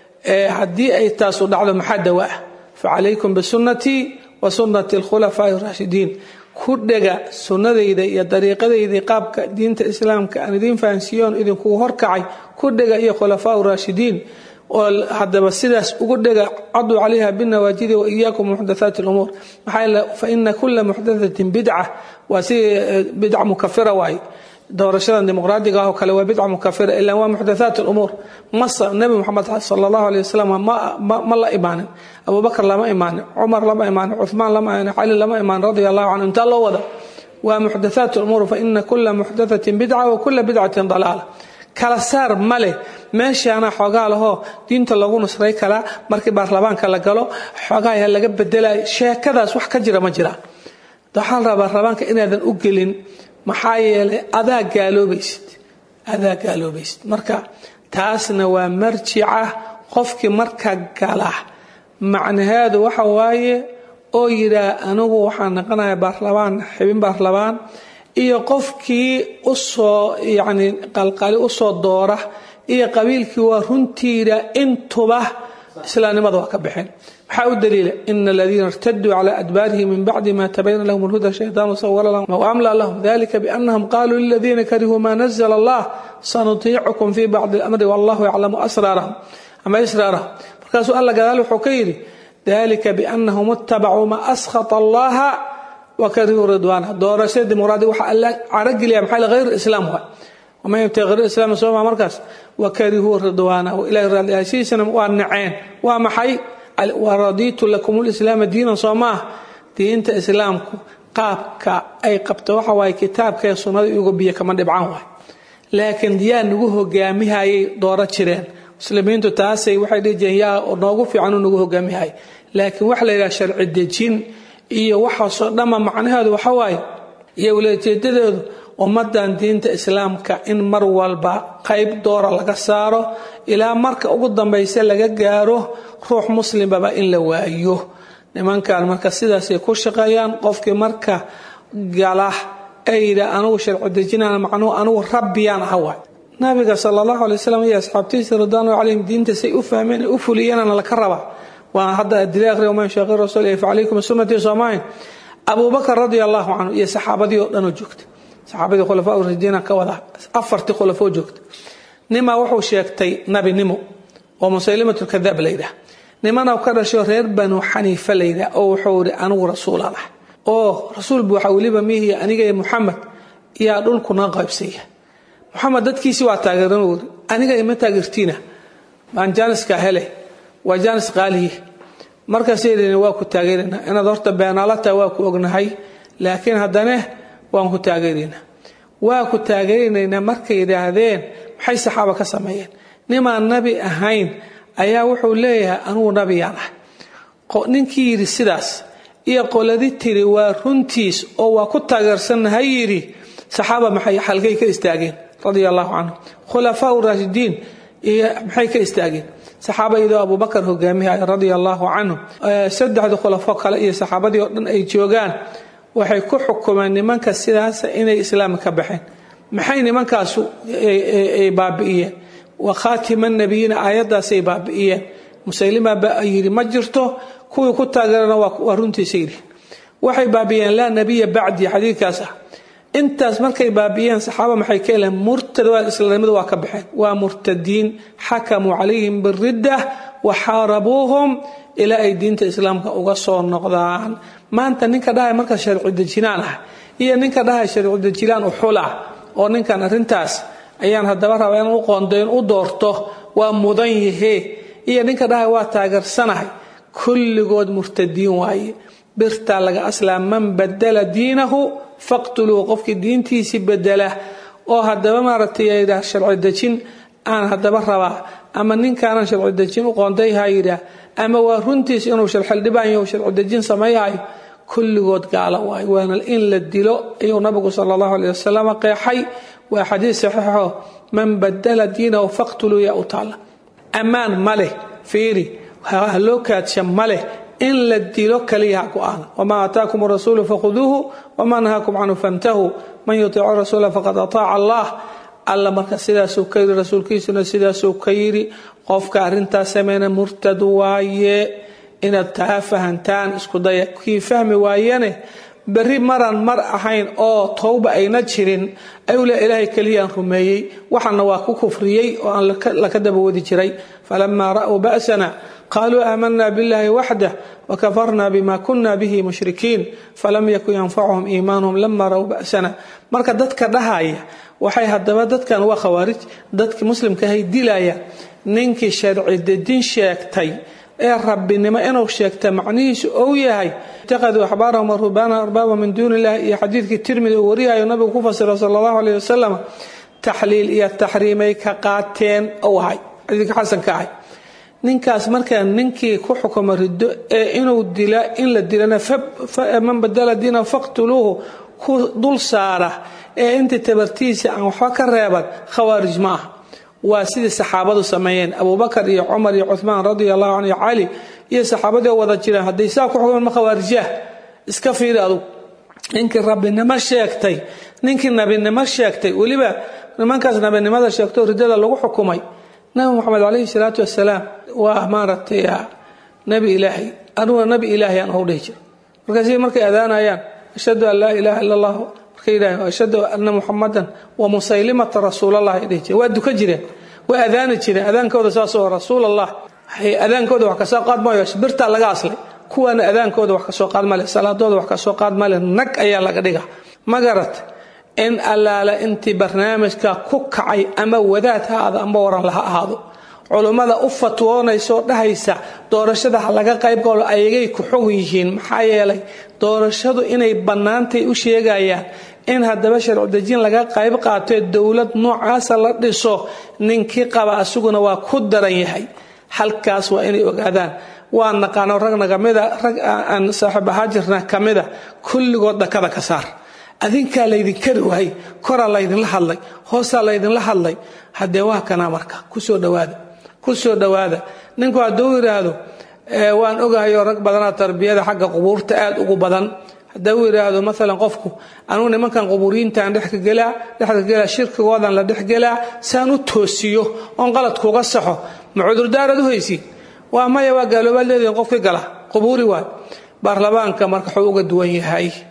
haddii ay taasu dhacdo maxaa dawa ah facalaykum bisunnatii wa sunnati alkhulafaa'i raashidiin ku dhega sunnadayda iyo dariiqadaydii qaabka diinta islaamka aan idiin fahansiiyoon idinkugu horkacay ku dhega iyo khulafaau raashidiin oo hadaba sidaas ugu dhega caduu calayha binawaajidi wa iyaakum muxdathaati lumuur maxaa yeele fa ina kula muxdathatin bidca waa si bidca mukafira waaye doorashadan dimuqraadiga ah oo kale waa bidca mukafira ilaa waa muxdathaat lumuur masa nebi moxamed sala allahu aleyh wasalam ma la imaanin abubakar lama imaanin cumar lama imaanin cuhmaan lama imaanin cali lama imaanin radia allahu canhu intaa loo wada waa muxdathaat lumuur fa ina kula muxdathatin bidca wa kula bidcatin dalaala kala saar ma leh meeshaana xoogaa lahoo diinta lagu nusray kalaa markii baarlamaanka la galo xoogaaya laga bedelayo sheekadaas wax ka jira ma jira waxaa la rabaa rabaanka inaadan u gelin maxaa yeelay adaa gaaloobaysid adaa gaaloobaysid marka taasna waa marjica qofkii marka gala macnaheedu waxa waaye oo yidhaah anigu waxaan naqanayaa baarlamaan xibin baarlamaan iyo qofkii usoo yacni qalqali usoo doora iyo qabiilkii waa runtiida intuba islaamnimada waa ka baxeen maxaa u daliila ina aladiina irtaduu cala adbaarihim min bacdi ma tabayana lahum alhuda shaytaanu sawara lahum waamla lahum dalika bianahum qaluu liladiina karihuu ma nazla allah sanutiicukum fi bacdi alamri wallahu yaclamu asraarahum ama israarahum markaasuu alla gadaal wuxuu ka yidhi dalika bianahum ittabacuu ma askhata allaha wakarihuu ridwaana doorashada dimuqraadiga waxaa alla carageliya maxaa hayr islaam waay waman yabtaqi hayr islaam sooma markaas wakarihuu ridwaanahu ilahay raaliyaashiisana waa naceen waa maxay waradiitu lakum lislaama diinan soo maah diinta islaamku qaabka ay qabto waxa waaye kitaabka ee sunnada iyago biyo kama dhibcan waay laakiin yaa nagu hogaamihayay dooro jireen muslimiintu taasay waxay dhihi jireen yaa noogu fiicanuu nagu hogaamihayay laakiin waxa la yidhaha sharci dejin iyo waxaasoo dhamma macnaheedu waxa waaye iyo walajeedadeedu ummadan diinta islaamka in mar walba qayb doora laga saaro ilaa marka ugu dambaysa laga gaaro ruux muslimbaba in la waayo nimankan marka sidaasay ku shaqeeyaan qofkii marka gala ayda anugu sharci dejinana macnuhu anugu rabbiyaan aha waay nabiga sala allahu alay wasalam iyo asxaabtiisa ridwaanu calayhim diinta say u fahmeen ay u fuliyeenana laka rabaa waa hadda adila akhriya waman shaaqi rasuul fa calaykum sunnatii soomahin abubakar radia allahu canhu iyo saxaabadii oo dhanoo joogta saxaabadii khulafaa urashidiina ka wada afartii khulafoo joogta nimaa wuxuu sheegtay nabinimo oo musaylimatulkadaab layidhaah nimana ka dhasho reer banu xaniifa layidhaah oo wuxuu ihi anigu rasuulaan ah oo rasuul buuxa weliba mihi aniga iyo muxamed yaa dhulkuna qaybsaya muxamed dadkiisii waa taageeran uri aniga ima taageertiina baan jaaniska hele waa jaanis qaaliye markaasay yidhaheen waa ku taageeraynaa inaad horta beenaalata waa ku ognahay laakiin haddane waan ku taageeraynaa waa ku taageeranaynaa markay yidhaahdeen maxay saxaaba ka sameeyeen nimaan nabi ahayn ayaa wuxuu leeyahay anugu nabiyaan ah ninkii yidhi sidaas iyo qoladi tiri waa runtiis oo waa ku taageersannahay yidhi saxaaba maxay halkay ka istaageen radia allahu canhum khulafaa raashidiin iyo maxay ka istaageen saxaaba iyadoo abubakar hogaamihay radia allahu canhum saddexda khulafo kale iyo saxaabadii oo dhan ay joogaan waxay ku xukumeen nimanka sidaas inay islaamka ka baxeen maxay nimankaasu ay baabi'iyeen wa khaatima nabiyiina aayaddaasay baabi'iyeen musaylima baa yidhi ma jirto kuwii ku taageerana waa runtiisa yidhi waxay baabi'iyeen laa nabiya bacdi xadiidkaas ah intaas markay baabi'iyeen saxaaba maxay ka heleen murtad waa islaamnimada waa ka baxeen waa murtadiin xakamuu calayhim biridda wa xaarabuuhum ilaa ay diinta islaamka uga soo noqdaan maanta ninka dhahay marka sharci dejinaan ah iyo ninka dhahay sharci dejilaan uxul ah oo ninkan arrintaas ayaan haddaba rabaa in u qoondayn u doorto waa mudan yahe iyo ninka dhahay waa taageersanahay kulligood murtadiin waaye birtaa laga aslaa man badala diinahu faqtuluu qofkii diintiisii bedela oo haddaba maaragtay yidhaah sharci dejin aan haddaba rabaa ama ninkaanan sharci dejin u qoondayha yidhaah ama waa runtiis inuu sharxildhibaan sharci dejin samayhayo kulligood gaala waayo waana in la dilo ayuu nabigu sala allahu aleh wasalam qeexay waa xadiis saxiixo man badala diinahu faqtuluu yaa u taalla ammaan ma leh fiiri haloo kaadsha ma leh in la dilo kaliya ha go-aana wamaa aataakum rasuulu fakhuduuhu wamaa nahaakum canhu fantahuu man yutiicu rasuula faqad ataaca allah alla marka sidaasuu ka yidhi rasuulkiisuna sidaasuu ka yidhi qofka arrintaas sameyna murtad waaye inaad taa fahantaan isku daya kii fahmi waayane berri maran mar ahayn oo towba ayna jirin ayuu le ilaahay keliyaan rumeeyey waxana waa ku kufriyey oo aan laka dabawadi jiray falamaa ra'uu ba'sana qaaluu aamanaa biاllahi waxdah wakafarna bima kuna bihi mushrikiin falam yakun yanfacuhum iimaanuhum lama ra'uu ba'sana marka dadka dhahaya waxay haddaba dadkan waa khawaarij dadki muslimkahay dilaya ninkii sharci dedin sheegtay ee rabbinimo inuu sheegta macnihiisu ou yahay itaqaduu axbaarahum warubaana arbaaba min duuni illahi iyo xadiidkii tirmidi uu wariyayo nabigu ku fasira sala allahu aleyh wasalam taxliil iyo taxriimay ka qaateen ou ahay xadiidka xasanka ahay ninkaas markaa ninkii ku xukuma riddo ee inuu dila in la dilana man badala diina faqtuluuhu ku dul saara ee intii tabartiisa aan waxba ka reeban khawaarij ma ah waa sidii saxaabadu sameeyeen abubakar iyo cumar iyo cumaan radia allahu canhu iyo cali iyo saxaabadii oo wada jireen hadday saa ku xukumaan ma khawaarijah iska fiiri adug ninkii rabbinimo sheegtay ninkii nabinimo sheegtay weliba nimankaas nabinimada sheegtoo riddada lagu xukumay nabi moxamed calayhi salaatu wasalaam waa maaragtay nabi ilaahay aniguna nabi ilaahay aan hou dhihi jira markaasi markay adaanayaan ashhadu an laa ilaaha illa allah markay yidhaaheen ashhadu anna muxamadan wa musaylimata rasuulallah ay dhihi jireen waa duka jireen waa adaani jireen adaankooda saasoo rasuul allah adaankooda wax kasoo qaad maayo birtaa laga aslay kuwaana adaankooda wax kasoo qaad male salaadooda wax kasoo qaad male nag ayaa laga dhiga ma garat in allaala intii barnaamijka ku kacay ama wadaad ha ahaado ama waran laha ahaado culummada u fatwoonaysoo dhahaysa doorashada ha laga qaybgalo ayagay ku xog yihiin maxaa yeelay doorashadu inay bannaantay u sheegayaan in haddaba sharci dejin laga qayb qaatee dowlad noocaasa la dhiso ninkii qaba asuguna waa ku daran yahay halkaas waa inay ogaadaan waa naqaano ragna kamida rag aan saaxiib ahaa jirna kamida kulligood dhakada ka saar adinkaa laydinka riwaayay koraa laydinla hadlay hoosaa laydinla hadlay haddee waa kanaa marka kusoo dhawaada kusoo dhawaada ninku hadduu yidhaahdo waan ogahayoo rag badanaa tarbiyada xagga qubuurta aad ugu badan hadduu yidhaahdo maalan qofku anugu nimankan qubuuriyiintaan dhexkagelaa dhexkagelaa shirkigoodan la dhexgelaa saan u toosiyo oon qaladkuuga saxo ma cudurdaarad u haysiin waa maya waa gaaloobaad leedihin qofkii gala qubuuri waay baarlamaanka marka wuxuu uga duwan yahay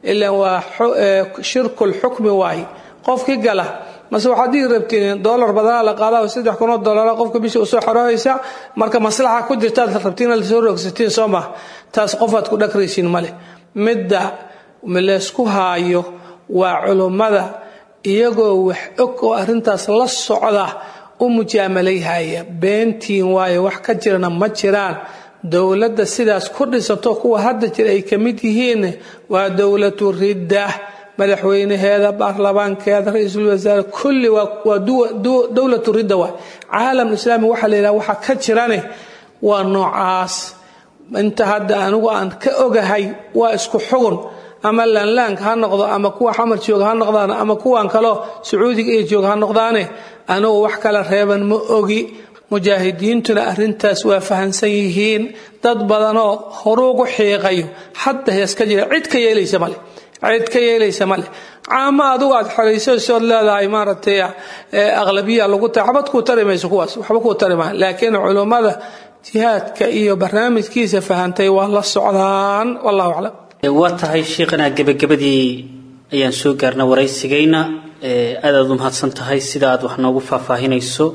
ilan waa shirkul xukmi waaye qofkii gala mase waxaad dhihi rabtiin dolar badanaa la qaada saddex kunoo dolara qofka bishii usoo xorohaysa marka maslaxa ku jirtaad rabtiin lasoo roogsatiin soo maha taas qofaad ku dhagraysiin male midda laysku haayo waa culummada iyagoo wax og oo arrintaas la socda u mujaamalayhaya beentiin waayo wax ka jirana ma jiraan dowladda sidaas ku dhisato kuwa hadda jira ay ka mid yihiin waa dowlatu ridda madaxweynaheeda baarlamaankeeda ra-iisul wasaare kulli waa dowlatu ridda waay caalam islaami waxaa la yidhaha waxa ka jirane waa noocaas inta hadda anigu aan ka ogahay waa isku xugun ama laanlaanka ha noqdo ama kuwa xamar jooga ha noqdaan ama kuwan kaloo sacuudiga iyo jooga ha noqdaane anigu wax kala reeban ma ogi mujaahidiintuna arintaas waa fahansan yihiin dad badanoo horuugu xiiqayo hadda hees ka jira cid ka yeelaysa male cid ka yeelaysa male caamo adugu aad xoraysasood leedahay maaragtay aqlabiya lagu tahay waxba kuu tari mayso kuwaas waxba kuu tari maa laakiin culummada jihaadka iyo barnaamijkiisa fahantay waa la socdaan wallahu aclam waa tahay sheikhanaa gebagabadii ayaan soo gaarna waraysigayna aad aad u mahadsan tahay sida aad wax noogu faahfaahinayso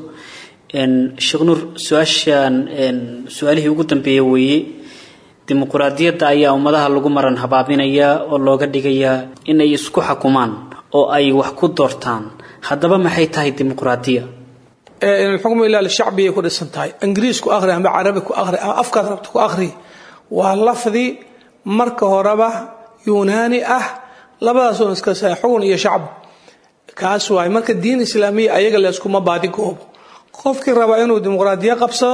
sheekh nuur su-aashaan su-aalihii ugu dambeeya weeye dimuquraadiyadda ayaa ummadaha lagu maran habaabinayaa oo looga dhigayaa inay isku xukumaan oo ay wax ku doortaan haddaba maxay tahay dimuquraadiya xukmu ilaa lishacbiyay ku dhisan tahay ingiriis ku aqri ama carabi ku aqri ama afkaad rabta ku aqri waa lafdi marka horeba yunaani ah labadaasoo iska sa xugun iyo shacb kaas waay marka diin islaamiya ayaga layskuma baadi goobo qofkii rabaa inuu dimuqraadiya qabsado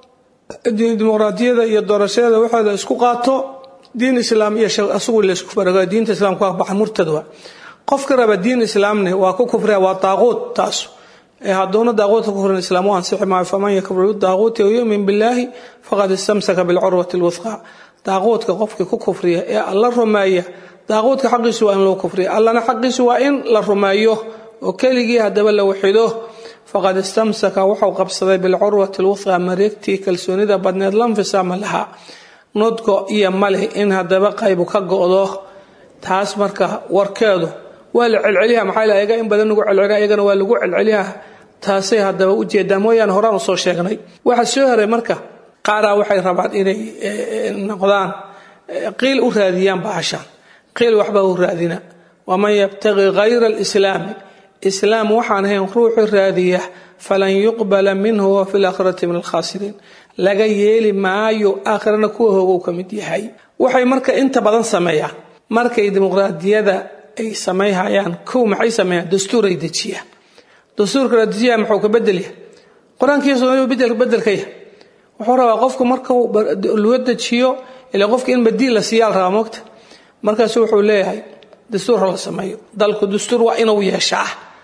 dimuqraadiyada iyo doorashadeeda waxooda isku qaato diin islaam iyo asugu laysku farago diinta islaamka waa baxa murtad waa qofkii raba diin islaamne waa ku kufriya waa daaquut taas hadduuna daaquutka kufrin islaam u ansixi maayo faman yakfur bidaaquuti wayumin billaahi faqad istamsaka bilcurwati lwuthqa daaquudka qofkii ku kufriya ee alla rumeeya daaquudka xaqiisu waa in loo kufriya allana xaqiisu waa in la rumeeyo oo keligii haddaba la waxido faqad istamsaka wuxuu qabsaday bilcurwati lwuthqa mareegtii kalsoonida badneed lanfisaama lahaa nudgo iyo maleh in haddaba qaybu ka go'do taas marka warkeedu waa la celceliha maxaa la ayaga in badan lagu celceliha ayagana waa lagu celceliha taasay haddaba ujeedaa mooyaane horaan usoo sheegnay waxa soo haray marka qaaraa waxay rabaan inay noqdaan qiil u raadiyaan bahashaan qiil waxba u raadina waman yabtaqi hayra alislaami islaam waxaan ahayn ruuxu raadiya falan yuqbala minhu wa fi laakhirati min alkhaasiriin laga yeeli maayo aakhirana kuwa hoogow ka mid yahay waxay marka inta badan sameeyaan markay dimuqraadiyada ay samayhayaan kow maxay sameeyaan dastuuray dejiyaan dastuurka la dejiyaa muxuu ka bedelya qur-aankiiyo sunnadu bedel bedelka yahay wuxuu rabaa qofku markuu loo dejiyo ilaa qofka in badiil la siiyaa la rabaa moogta markaasu wuxuu leeyahay dastuur la sameeyo dalku dastuur waa inuu yeeshaa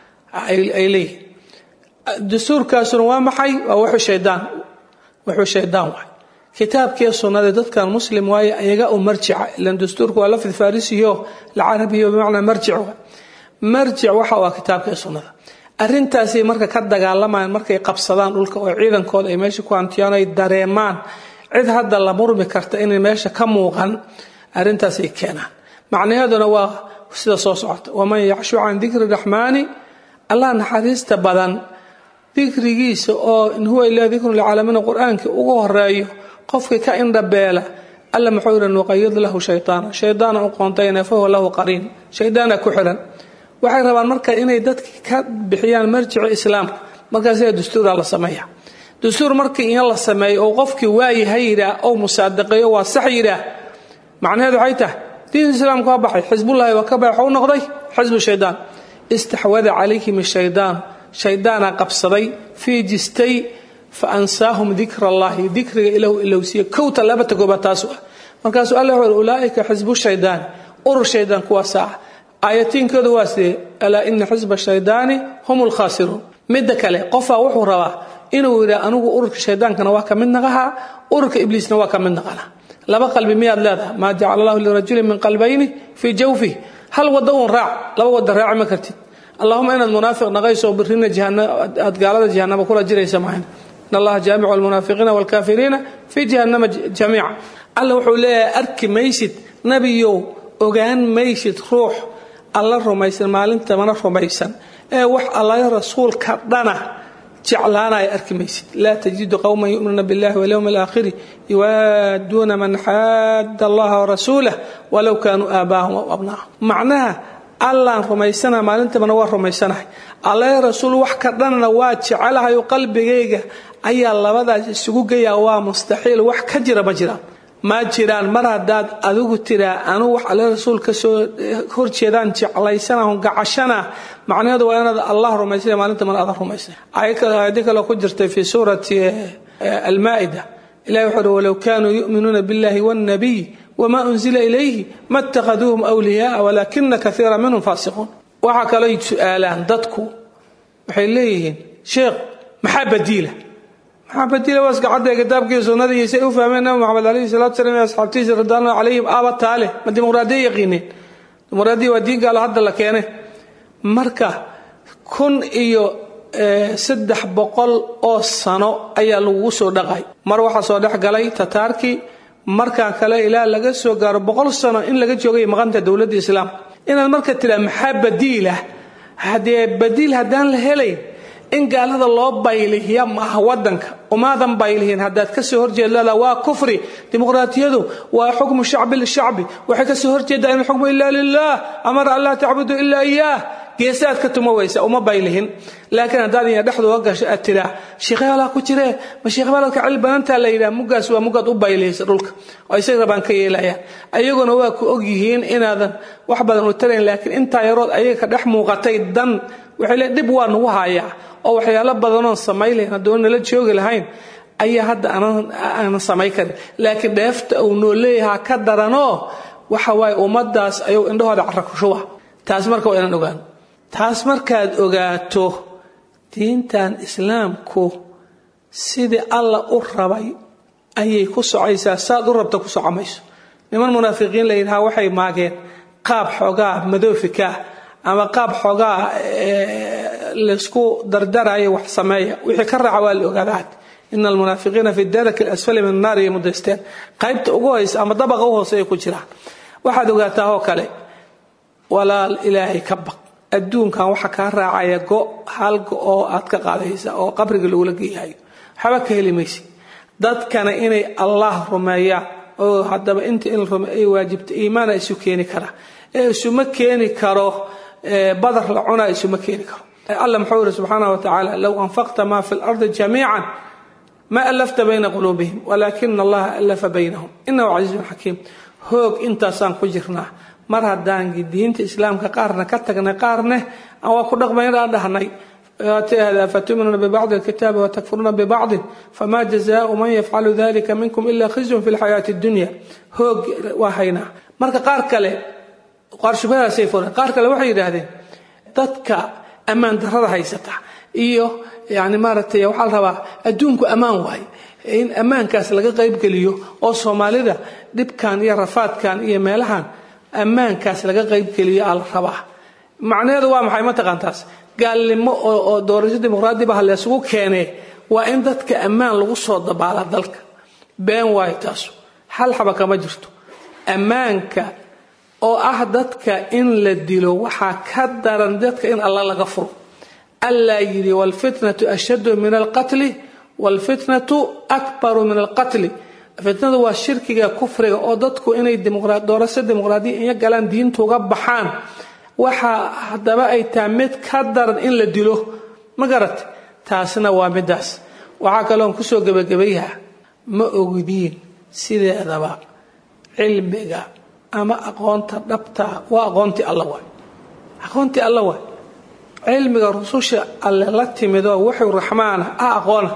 ay leeyihin dastuurkaasuna waa maxay waa wuxuu shaydaan wuxuu shaydaan waay kitaabkii sunnada dadkan muslim waaye ayaga u marjica ilan dastuurku waa lafdi farisiyo lacarabiyo bimacnaa marjic waay marjic waxa waa kitaabkii sunnada arrintaasay marka ka dagaalamayaan markay qabsadaan dhulka oo ciidankooda ay meesha ku hantiyaan ay dareemaan cid hadda la murmi karta inay meesha ka muuqan arrintaasay keenaan macnaheeduna waa sida soo socota waman yacshu can dikri raxmaani allah naxariista badan dikrigiisa oo in huwa ilaa dikrun lilcaalamiina qur-aankii ugu horeeyo qofkii ka indhabeela alla muxuu yidhi nuqayid lahu shaytaana shaydaana u qoontayna fahuwa lahu qariin shaydaana ku xiran waxay rabaan marka inay dadki ka bixiyaan marjici islaamka markaasa dastuura la sameeya dastuur markii in la sameeyo oo qofkii waayaha yidhaah ou musaadaqeeyo waa sax yidhaah macnaheedu waxay tahay diin islaamka waa baxay xisbullahi waa ka baxay waxu noqday xisbu shaydaan istaxwada calayhim shaydaan shaydaana qabsaday fii jistay fa ansaahum dikra allahi dikriga ilahu ilowsiiye kowta labata koobaad taasu ah markaasuu alla wuxuu ulaaika xisbu shaydaan urur shaydaan kuwaasa ah aayatiinkooda waa sidee alaa ina xisba shaydaani hum lkhaasiruun midda kale qofaa wuxuu rabaa inuu yidhaa anigu ururka shaydaankana waa ka mid naqahaa ururka ibliisna waa ka mid naqana laba qalbi miyaad leedaha maa jacala allahu lirajulin min qalbayni fii jawfih hal wada uun raac laba wada raaci ma kartid allahuma inaad munaafiq naqayso birina aad gaalada jahanama kula jiraysa maahan in allaha jaamicu almunaafiqiina waalkaafiriina fii jahannama jamiica alla wuxuu leeyahay arki maysid nebiyow ogaan maysid ruux alla rumaysan maalintamana rumaysan ee wax allaga rasuulka dhana jeclaanaya arki maysid laa tajidu qowman yuminuuna biاllahi walyowmi alaakhiri yuwaaduuna man xaada allaha warasuulah walow kaanuu aabaahum aw abnaahum macnaha allaan rumaysana maalintamana waa rumaysanahay allaga rasuul wax ka dhanna waa jecelahay oo qalbigayga ayaa labadaas isugu geyaa waa mustaxiil wax ka jira ma jiraan ma jiraan mar haddaad adigu tiraa anuu wax alle rasuul ka soo horjeedaan jeclaysanahun gacashana macnaheedu waa inaad allah rumaysana maalinta mana adan rumaysana aayadi kaloo ku jirtay fii suurati almaa'ida ilahi wuxuu uhi walow kaanuu yu'minuuna biاllahi wاnnabiy wma unzila ilayhi ma اtakhaduuhum wliyaaa walaakina kaiira minhum faasiquun waxaa kaloo su-aalaan dadku waxay leeyihiin sheekh maxaa badiila maxaa badiila waa iskacadda kitaabkii sunnadii say u fahmeen nabi maxamed alayhi salatu salam iyo asxaabtiisa ridwaanullah calayhim aaba taale ma dimuqraadiya yaqiineen dimuqraadiya waa diin gaalo hadda la keene marka kun iyo saddex boqol oo sano ayaa lagugu soo dhaqay mar waxaa soo dhex galay tataarkii markaa kale ilaa laga soo gaaro boqol sano in laga joogay maqanta dowladda islaamka inaad marka tiraa maxaa badiilah haddee badiil haddaan la helayn in gaalada loo baylihiya maaha wadanka umaadan baylihin haddaad kasoo horjeedlada waa kufri dimuqraatiyadu waa xukmu shacbi lishacbi waxay kasoo horjeedaa in xukmu ila lilah amara an laa tacbudu ilaa iyaah geesaad ka tuma weysa uma baylihin laakiin haddaad iya dhexdooga gasho aad tiraa sheekhebalaa ku jiree ma sheekhebaladka cil badantaa la yidhaha muggaas waa muggaad u baylihaysa dhulka oo isaga rabaan ka yeelayaan ayaguna waa ku ogyihiin inaadan wax badan u tarayn laakiin intaa yarood ayaga ka dhex muuqatay dan waxay le dhib waa nagu hayaa oo waxyaalo badanoon samay lahayn haddoon nala joogi lahayn ayaa hadda aanan samay karin laakiin dheefta uu noo leeyahaa ka daranoo waxa waaye ummadaas ayuu indhahooda carakushuba taas marka waa inaan ogaano taas markaad ogaato diintan islaamku sidii alla u rabay ayay ku socaysaa saad u rabta ku socomayso niman munaafiqiin la yidhaha waxay maageen qaab xoogaa madoofikaa ama qaab xoogaa laysku dardarayo wax sameeya wixii ka raaca waa la ogaadaad ina almunaafiqiina fi daraki alasfali min annaar iyo mudaysteen qaybta ugu hoysa ama dabaqa u hooseeya ku jiraan waxaad ogaataa oo kale walaal ilaahay ka baq adduunkan waxa kaa raacaya go hal go oo aad ka qaadaysa oo qabriga lagula geeyahayo waxba ka heli maysi dadkana inay allah rumeeyaan oo haddaba inta in rume ay waajibta iimaana isu keeni kara ee isuma keeni karo badar la cunaa isuma keeni karo alla muxuu yidhi subxaanahu wa tacaala low anfaqta maa fi lardi jamiican ma alafta bayna quluubihim walaakina allaha alafa baynahum inahu casiizun xakiim hoog intaasaan ku jirnaa mar haddaan diinta islaamka qaarna ka tagnay qaarne aan waa ku dhaqmaynaan dhahnay fatuminuuna bibacdi alkitaabi watakfuruuna bibacdin fama jazaau man yafcalu dalika minkum ila khizyun fi lxayaati dunya hoog waa haynaa marka qaar kale qaar shubhadaasay furan qaar kale waxay yidhaahdeen dadka ammaan darrada haysata iyo yani maaragtay waxaa la rabaa adduunku ammaan waay in ammaankaas laga qaybgeliyo oo soomaalida dhibkan iyo rafaadkan iyo meelahan ammaankaas laga qaybgeliyo aa la rabaa macnaheedu waa maxay mataqaantaas gaalnimo oo doorasho dimuqraadi baha laysugu keenee waa in dadka ammaan lagu soo dabaala dalka been waayo taasu hal xaba kama jirto ammaanka oo ah dadka in la dilo waxaa ka daran dadka in alla laga furo allaa yidhi waalfitnatu ashaddu min alqatli waalfitnatu akbaru min alqatli fitnadu waa shirkiga kufriga oo dadku inay doorasho dimuqraadiya iyo galaan diinta uga baxaan waxaa haddaba ay tahay mid ka daran in la dilo ma garat taasna waa midaas waxaa kaloon kusoo gebagabayaha ma ogdiin sideedaba cilmiga ama aqoonta dhabtaa waa aqoontii alla waay aqoontii alla waay cilmiga rususha alle la timidoo wuxuu raxmaana ah aqoona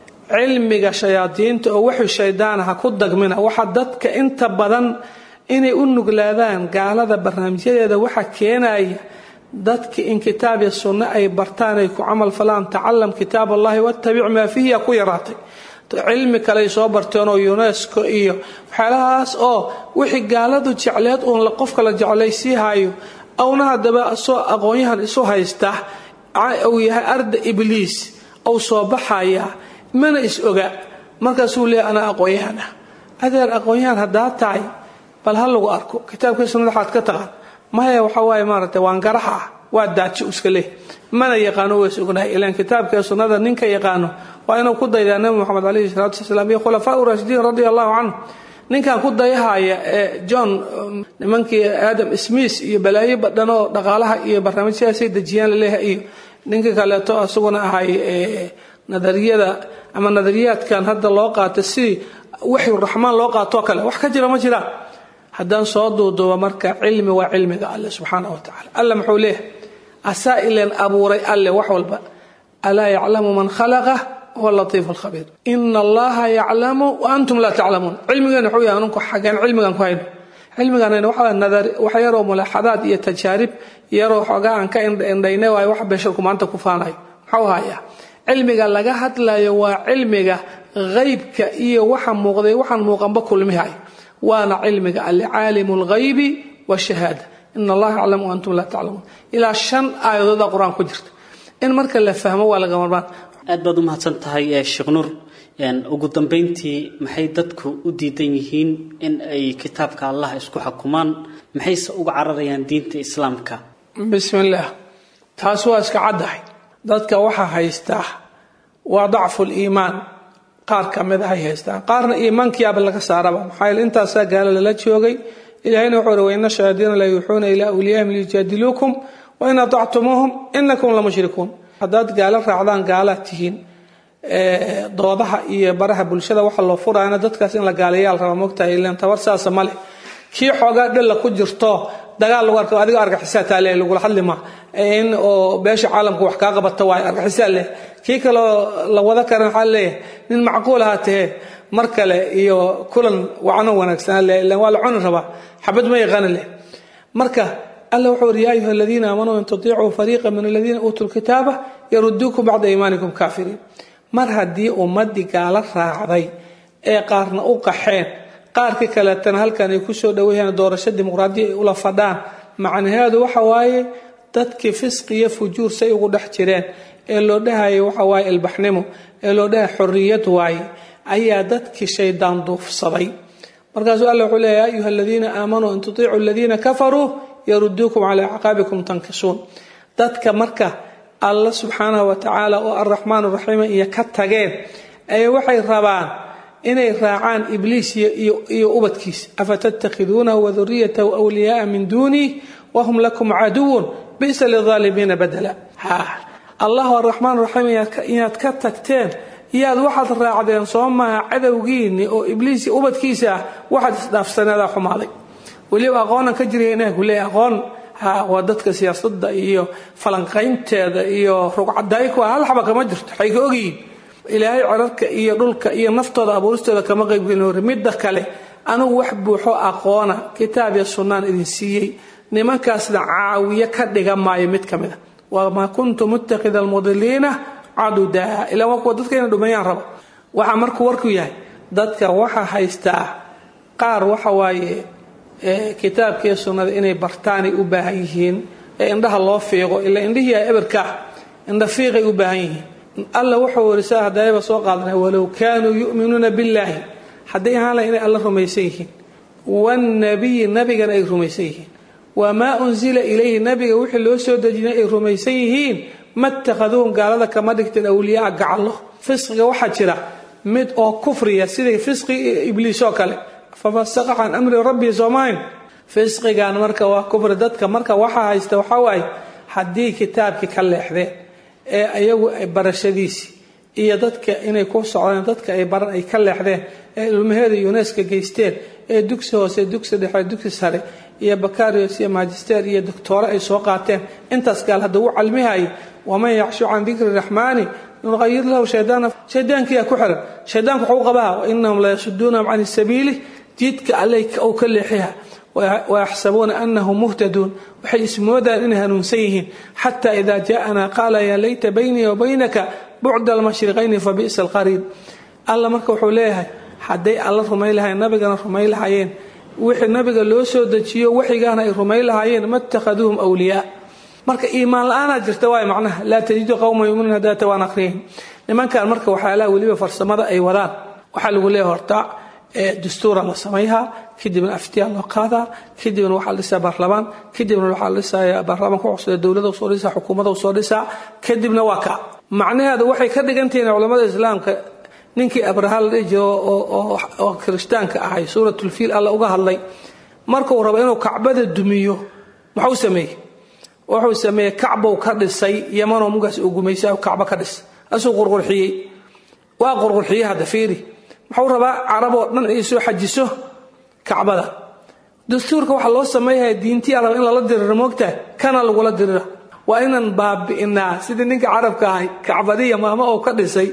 cilmiga shayaadiinta oo wuxuu shaydaana ha ku dagmina waxa dadka inta badan inay u nuglaadaan gaalada barnaamijyadeeda waxa keenaya dadka in kitaab iyo sunno ay bartaan ay ku camal falaan tacalam kitaab allahi wattabic maa fiihi ku yaraatay cilmi kaley soo barteen oo unesco iyo waxyaalahaas oo wixii gaaladu jecleed uun qofka la jeclaysiihayo awna haddaba soo aqoonyahan isu haysta uu yahay arda ibliis ou soo baxaya mana is oga markaasuu leeya anaa aqoonyahan ah adeer aqoonyahan haddaa tahay bal ha lagu arko kitaabkii sunnada waxaad ka taqaan maya waxa waaye maaragtay waan garaxa ah waa daaji iska leh mana yaqaano ways ognahay ilaan kitaabka sunnada ninka yaqaano waa inuu ku daydaa nabi moxamed calayhi salaatu wasalaam iyo khulafaa urashidiin radia allahu canhu ninkan ku dayahaya ee john nimankii aadam smith iyo balaayo badhan oo dhaqaalaha iyo barnaamijyahaasay dejiyaan laleeyahay iyo ninka kaleeto asaguna ahay nadariyada ama nadariyaadkan hadda loo qaata sidii waxyu raxmaan loo qaatoo kale wax ka jira ma jiraan haddaan soo duuduuba marka cilmi waa cilmiga alle subxaana wa tacala alle muxuu leeyahay asaa ileen abuuray alle wax walba alaa yaclamu man khalaqa huwa latiif alkhabiir ina allaha yaclamu wa antum laa taclamuun cilmigeena wuxuu yahay anunku xageen cilmigan ku hayno cilmigan waxaa nadar wax yaroo mulaaxadaad iyo tajaarib yaroo xoogaa aan ka indhaynay waayo wax beesharku maanta ku faanayo muxuu hayaa cilmiga laga hadlayo waa cilmiga haybka iyo waxa muuqday waxaan muuqanba kulmihayo waana cilmiga alle caalimu lghaybi washahaada ina allaha yaclamu wa antum laa taclamuun ilaa shan aayadooda qur-aan ku jirta in marka la fahmo waa laga marmaan aad baad u mahadsan tahay sheekh nuur ugu dambeyntii maxay dadku u diidan yihiin in ay kitaabka allah isku xukumaan maxayse uga cararayaan diinta islaamka bismillaah taas waa iska caddahay dadka waxaa haystaa waa dacfu liimaan qaar ka mid ahay haystaan qaarna iimaankiyaaba laga saaraba maxaa yeele intaasaa gaalo lala joogay ilahayna wuxuu uri waina shayaadiina la yuuxuuna ilaa awliyaahim liyujaadiluukum wain atactumuuhum inakum la mushrikuun haddaad gaalo raacdaan gaalaad tihiin doodaha iyo baraha bulshada waxa loo furayana dadkaas in la gaalayaal raba mogtahay ilan tabar saasa male kii xoogaa dhalla ku jirto dagaal lagu arko adiga argaxisaa taa leh lagula hadli ma in oo beesha caalamku wax kaa qabata waayo argaxisaa leh kii kaloo la wada karan waxaa leeyahay nin macquul ahaa tahee mar kale iyo kulan wacno wanaagsanaa leh ilan waa la cuni rabaa xabad ma yaqaana leh marka alla wuxuu uri yaa ayuha aladiina aamanuu in tutiicuu fariiqa min aladiina uutuu lkitaaba yaruduukum bacda iimaanikum kaafiriin mar haddii ummadii gaalo raacday ee qaarna u qaxeen qaarka kaleetana halkan ay kusoo dhawayaan doorasho dimuqraadiya ay ula fadhaan macnaheedu waxa waaye dadkii fisqi iyo fujuur say ugu dhex jireen ee loo dhahaya waxa waaye ilbaxnimo ee loo dhahaya xorriyad waaye ayaa dadkii shaydaan duufsaday markaasuu alla wuxuu leeya ayuha aladiina aamanuu in tutiicuu aladiina kafaruu yaruduukum calaa acqaabikum tankisuun dadka marka alla subxaanahu wa tacaala oo araxmaan raxiima iyo ka tageen ee waxay rabaan inay raacaan ibliis iyo ubadkiisa afatattakhiduunahu waduriyatahu wliyaaa min duunih wahum lakum caduwun bisa lidaalimiina badala allahu araxmaan raxiim inaad ka tagteen iyaad waxaad raacdeen soo maaha cadowgiini oo ibliis ubadkiisa ah waxaad isdhaafsaneedaa xumaaday weliba aqoonan ka jiraya inaa ku leeya aqoon waa dadka siyaasadda iyo falanqaynteeda iyo rugcadayku hal xaba kama jirto waxay ka ogyihiin ilaahay cirarka iyo dhulka iyo naftooda abuuristooda kama qaybgelin hore midda kale anugu wax buuxo aqoona kitaab iyo sunnaan idin siiyey nimankaasna caawiye ka dhiga maayo mid ka mid a wamaa kuntu muttakhida almudiliina cadudaa ilaa waa kuwa dadka inay dhumeeyaan raba waxaa markuu warku yahay dadka waxa haystaa qaar waxa waaye kitaabkiiyo sunnada inay bartaanay u baahan yihiin ee indhaha loo fiiqo ilaa indhihii a eberka ah indha fiiqay u baahan yihiin alla wuxuu warisaa hadayaba soo qaadanay walow kaanuu yu'minuuna billaahi hadday ahaan lahay inay alla rumaysan yihiin wanabiyi nabigana ay rumaysan yihiin wamaa unsila ilayhi nabiga wixii loo soo dejinay ay rumaysan yihiin matakhaduuhum gaalada kama dhigteen awliyaa gacallo fisqiga waxaa jira mid oo kufriya siday fisqi ibliis oo kale fafasaqa can amri rabbii soomahayn fisqigan marka waa kufri dadka marka waxaa haysta waxaa waaye haddii kitaabkii ka leexdeen ee ayagu barashadiisii iyo dadka inay ku socdeen dadka ay baran ay ka leexdeen ee ilmaheeda yuneska geysteen ee dugsi hoose dugsi dhexe dugsi sare iyo bakarios iyo magister iyo doctoore ay soo qaateen intaas gaal hadda u calmihaya waman yacshu can dikri raxmaani nuqayir lahu shaydaana shaydaankiyaa ku xiran shaydaanku waxuu qabaa wainahum layasuduunahum can sabiili jidka alle ou ka leexiha wayaxsabuuna anahum muhtaduun waxay ismoodaan inay hanuunsan yihiin xata ida jaءana qaala yaa layta baynii wa baynaka bucda almashriqayni fabi'sa alqariin alla marka wuxuu leeyahay hadday alla rumayn lahayen nabigana rumayn lahaayeen wixii nabiga loo soo dejiyo waxigaana ay rumayn lahaayeen ma اtakhaduuhum wliyaa marka iimaan la-aanaa jirta waay macnaha laa tajidu qowma yuminuun hadaata waan aqriyahin nimankan marka waxyaalaha weliba farsamada ay wadaan waxaa lagu leeyahay horta dastuura la samayhaa kadibna aftiyaa loo qaadaa kadibna waxaa la dhisaa baarlamaan kadibna waxaa la dhisayaa baarlamaanka cusub dowladda soo dhisaa xukuumadda soo dhisaa kadibna waa ka macnaheedu waxay ka dhigantihiin culamada islaamka ninkii abraha la dhihi jiro oo kirishtaanka ahay suuratulfiil alla uga hadlay markuu rabo inuu kacbada dumiyo muxuu sameeyey wuxuu sameeyey kacbow ka dhisay yamanoo mugaas uu gumaysa kacbo ka dhis asuu qurqurxiyey waa qurqurxiyey hadda fiiri muxuu rabaa caraboo dhan ay soo xajiso kacbada dastuurka waxaa loo sameeyaya diintiyaa raba in lala diriro moogtahay kana lagula dirira waa inaan baabi'inaa sidii ninka carabka ahay kacbadiya maamo oo ka dhisay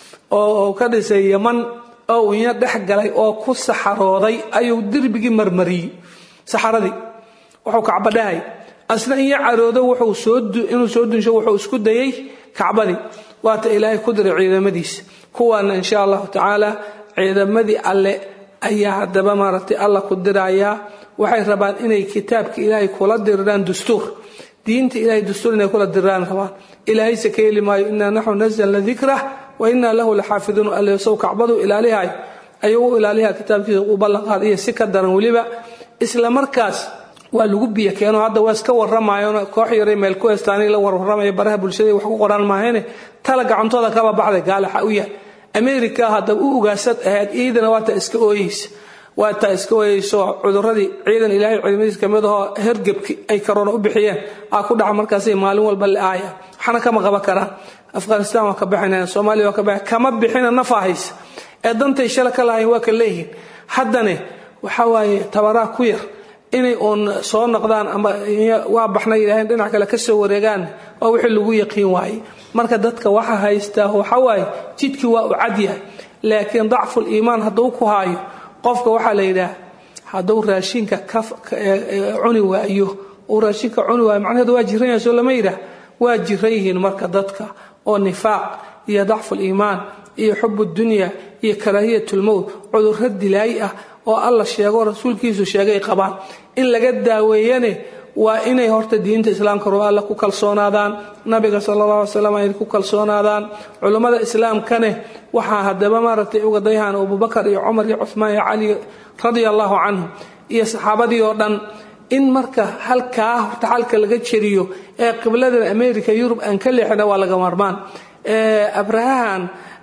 oo ka dhisay yaman oo inya dhex galay oo ku saxarooday ayuu derbigii marmariyey saxaradii wuxuu kacba dhahay asna inya caroodo inuu soo dunsho wuxuu isku dayey kacbadii waata ilaahay ku diray ciidamadiisa kuwaana insha allahu tacaala ciidamadii alle ayaa haddaba maaragtay alla ku dirayaa waxay rabaan inay kitaabka ilaahay kula diriraan dastuur diinta ilahay dastuur inay kula diriraan rabaan ilaahayse ka heli maayo inaa naxnu nazalna dikrah wa inaa lahu laxaafiduun allesow kacbadu ilaalihay ayuu u ilaaliha kitaabkiisa u ballanqaad iyo si ka daran weliba isla markaas waa lagu biyo keeno hadda waa iska waramaayona koox yaray meel ku heestaanay la warwaramaya baraha bulshada wax ku qoraan maahayne tala gacantooda kaba baxday gaalaxa u yahay america hadda u ugaasad ahayd iidana waa taa iska ooyeysa waa taa iska ooyeyso cuduradii ciidan ilaahay ciidamadiis kamid ahoo hergebki ay karoona u bixiyeen aa ku dhaca markaasay maalin walba la aaya waxna kama qaban karaan afghanistan waa ka bixinayaan soomaaliya waa ka bixin kama bixina nafa haysa ee dantay shala ka lahayn waa ka leeyihiin haddane waxa waaye tabaraa ku yar inay uun soo noqdaan ama waa baxna yidhaaheen dhinac kale ka soo wareegaan waa wixii lagu yaqiin waaye marka dadka waxa haystaa waxa waaye jidkii waa u cad yahay laakiin dacful iimaan hadduu ku haayo qofka waxaa la yidhaah hadduu raashinka cuni waayo uu raashinka cuni waayo macnaheedu waa jiran yahay soo lama yidhaah waa jiran yihiin marka dadka oo nifaaq iyo dacful iimaan iyo xub dunya iyo karaahiyatulmowt cudurro dilaayi ah oo alla sheego rasuulkiisu sheegay qabaan in laga daaweeyane waa inay horta diinta islaamka ruo alla ku kalsoonaadaan nabiga sala allah alay slam ay ku kalsoonaadaan culummada islaamkane waxaa haddaba maaragtay uga dayhaan abubakar iyo cumar iyo cuhmaan iyo cali radia allahu canhum iyo saxaabadii oo dhan in marka halkaa horta xalka laga jeriyo ee qibladan america yurub aan ka leexina waa laga marmaan abrahahan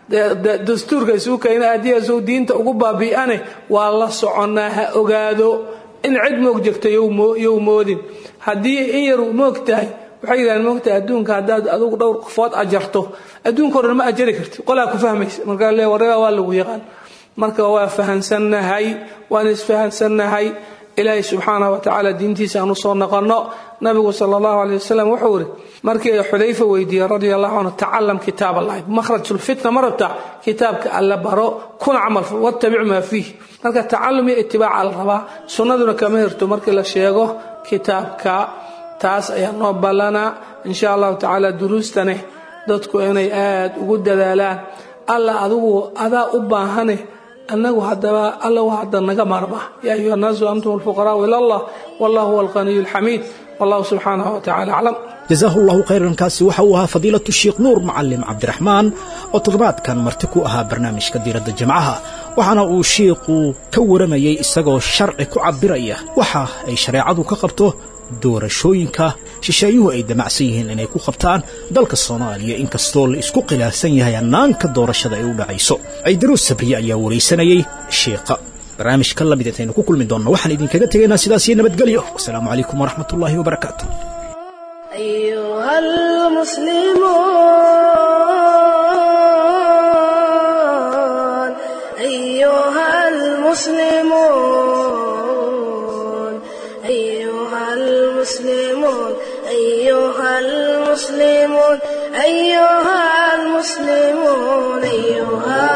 dastuurka isuukayna aadiyaasou diinta ugu baabi'ane waa la soconnaa ha ogaado in cid moog jirta yow moodin haddii in yar moog tahay waxay yidhahdeen moogtahay adduunka haddaad adugu dhowr qofood ajarto adduunka o dhan ma ajari karti qolaa ku fahmaysa markaa le warreeba waa lagu yaqaan marka waa fahansannahay waan isfahansannahay ilaahay subxaanah wa tacaala diintiisa aan u soo noqonno nabigu sala allahu aley wasalam wuxuu ihi markii ay xudayfa weydiiyey radia allahu canhu tacalam kitaab allahi makhrajulfitna ma rabtaa kitaabka alla baro kuna camal wattabic maa fiih marka tacalum iyo itibaaca la rabaa sunnaduna kama hirto markii la sheego kitaabka taas ayaa noo ballanaa insha allahu tacaala duruustane dadku inay aad ugu dadaalaan alla adigu adaa u baahane anagu hadaba alla waa hadda naga maarma yaa ayuha annaasu antum alfuqaraau ila allah wallah huwa alqaniyu alxamiid wallahu subxaanahu watacaala aclam jasaahu llahu khayran kaasi waxa uu ahaa fadiilatu sheikh nuur macalim cabdiraxmaan oo toddobaadkan marti ku ahaa barnaamijka diiradda jimcaha waxaana uu shiikhu ka waramayey isagoo sharci ku cabbiraya waxa ay shareecadu ka qabto doorashooyinka shisheeyuhu ay damacsan yihiin inay ku qabtaan dalka soomaaliya inkastoo la isku khilaafsan yahay hannaanka doorashada ay u dhacayso ciidaruus sabriye ayaa waraysanayey shiikha barnaamij ka lamid intaynu ku kulmi doonno waxaan idinkaga tegaynaa sidaas iyo nabadgelyo wasalaamu calaykum waraxmat ullaahi wabarakaatu أيها المسلمون أيها المسلمون أيها المسلمون أيها المسلمون أيها المسلمون أيها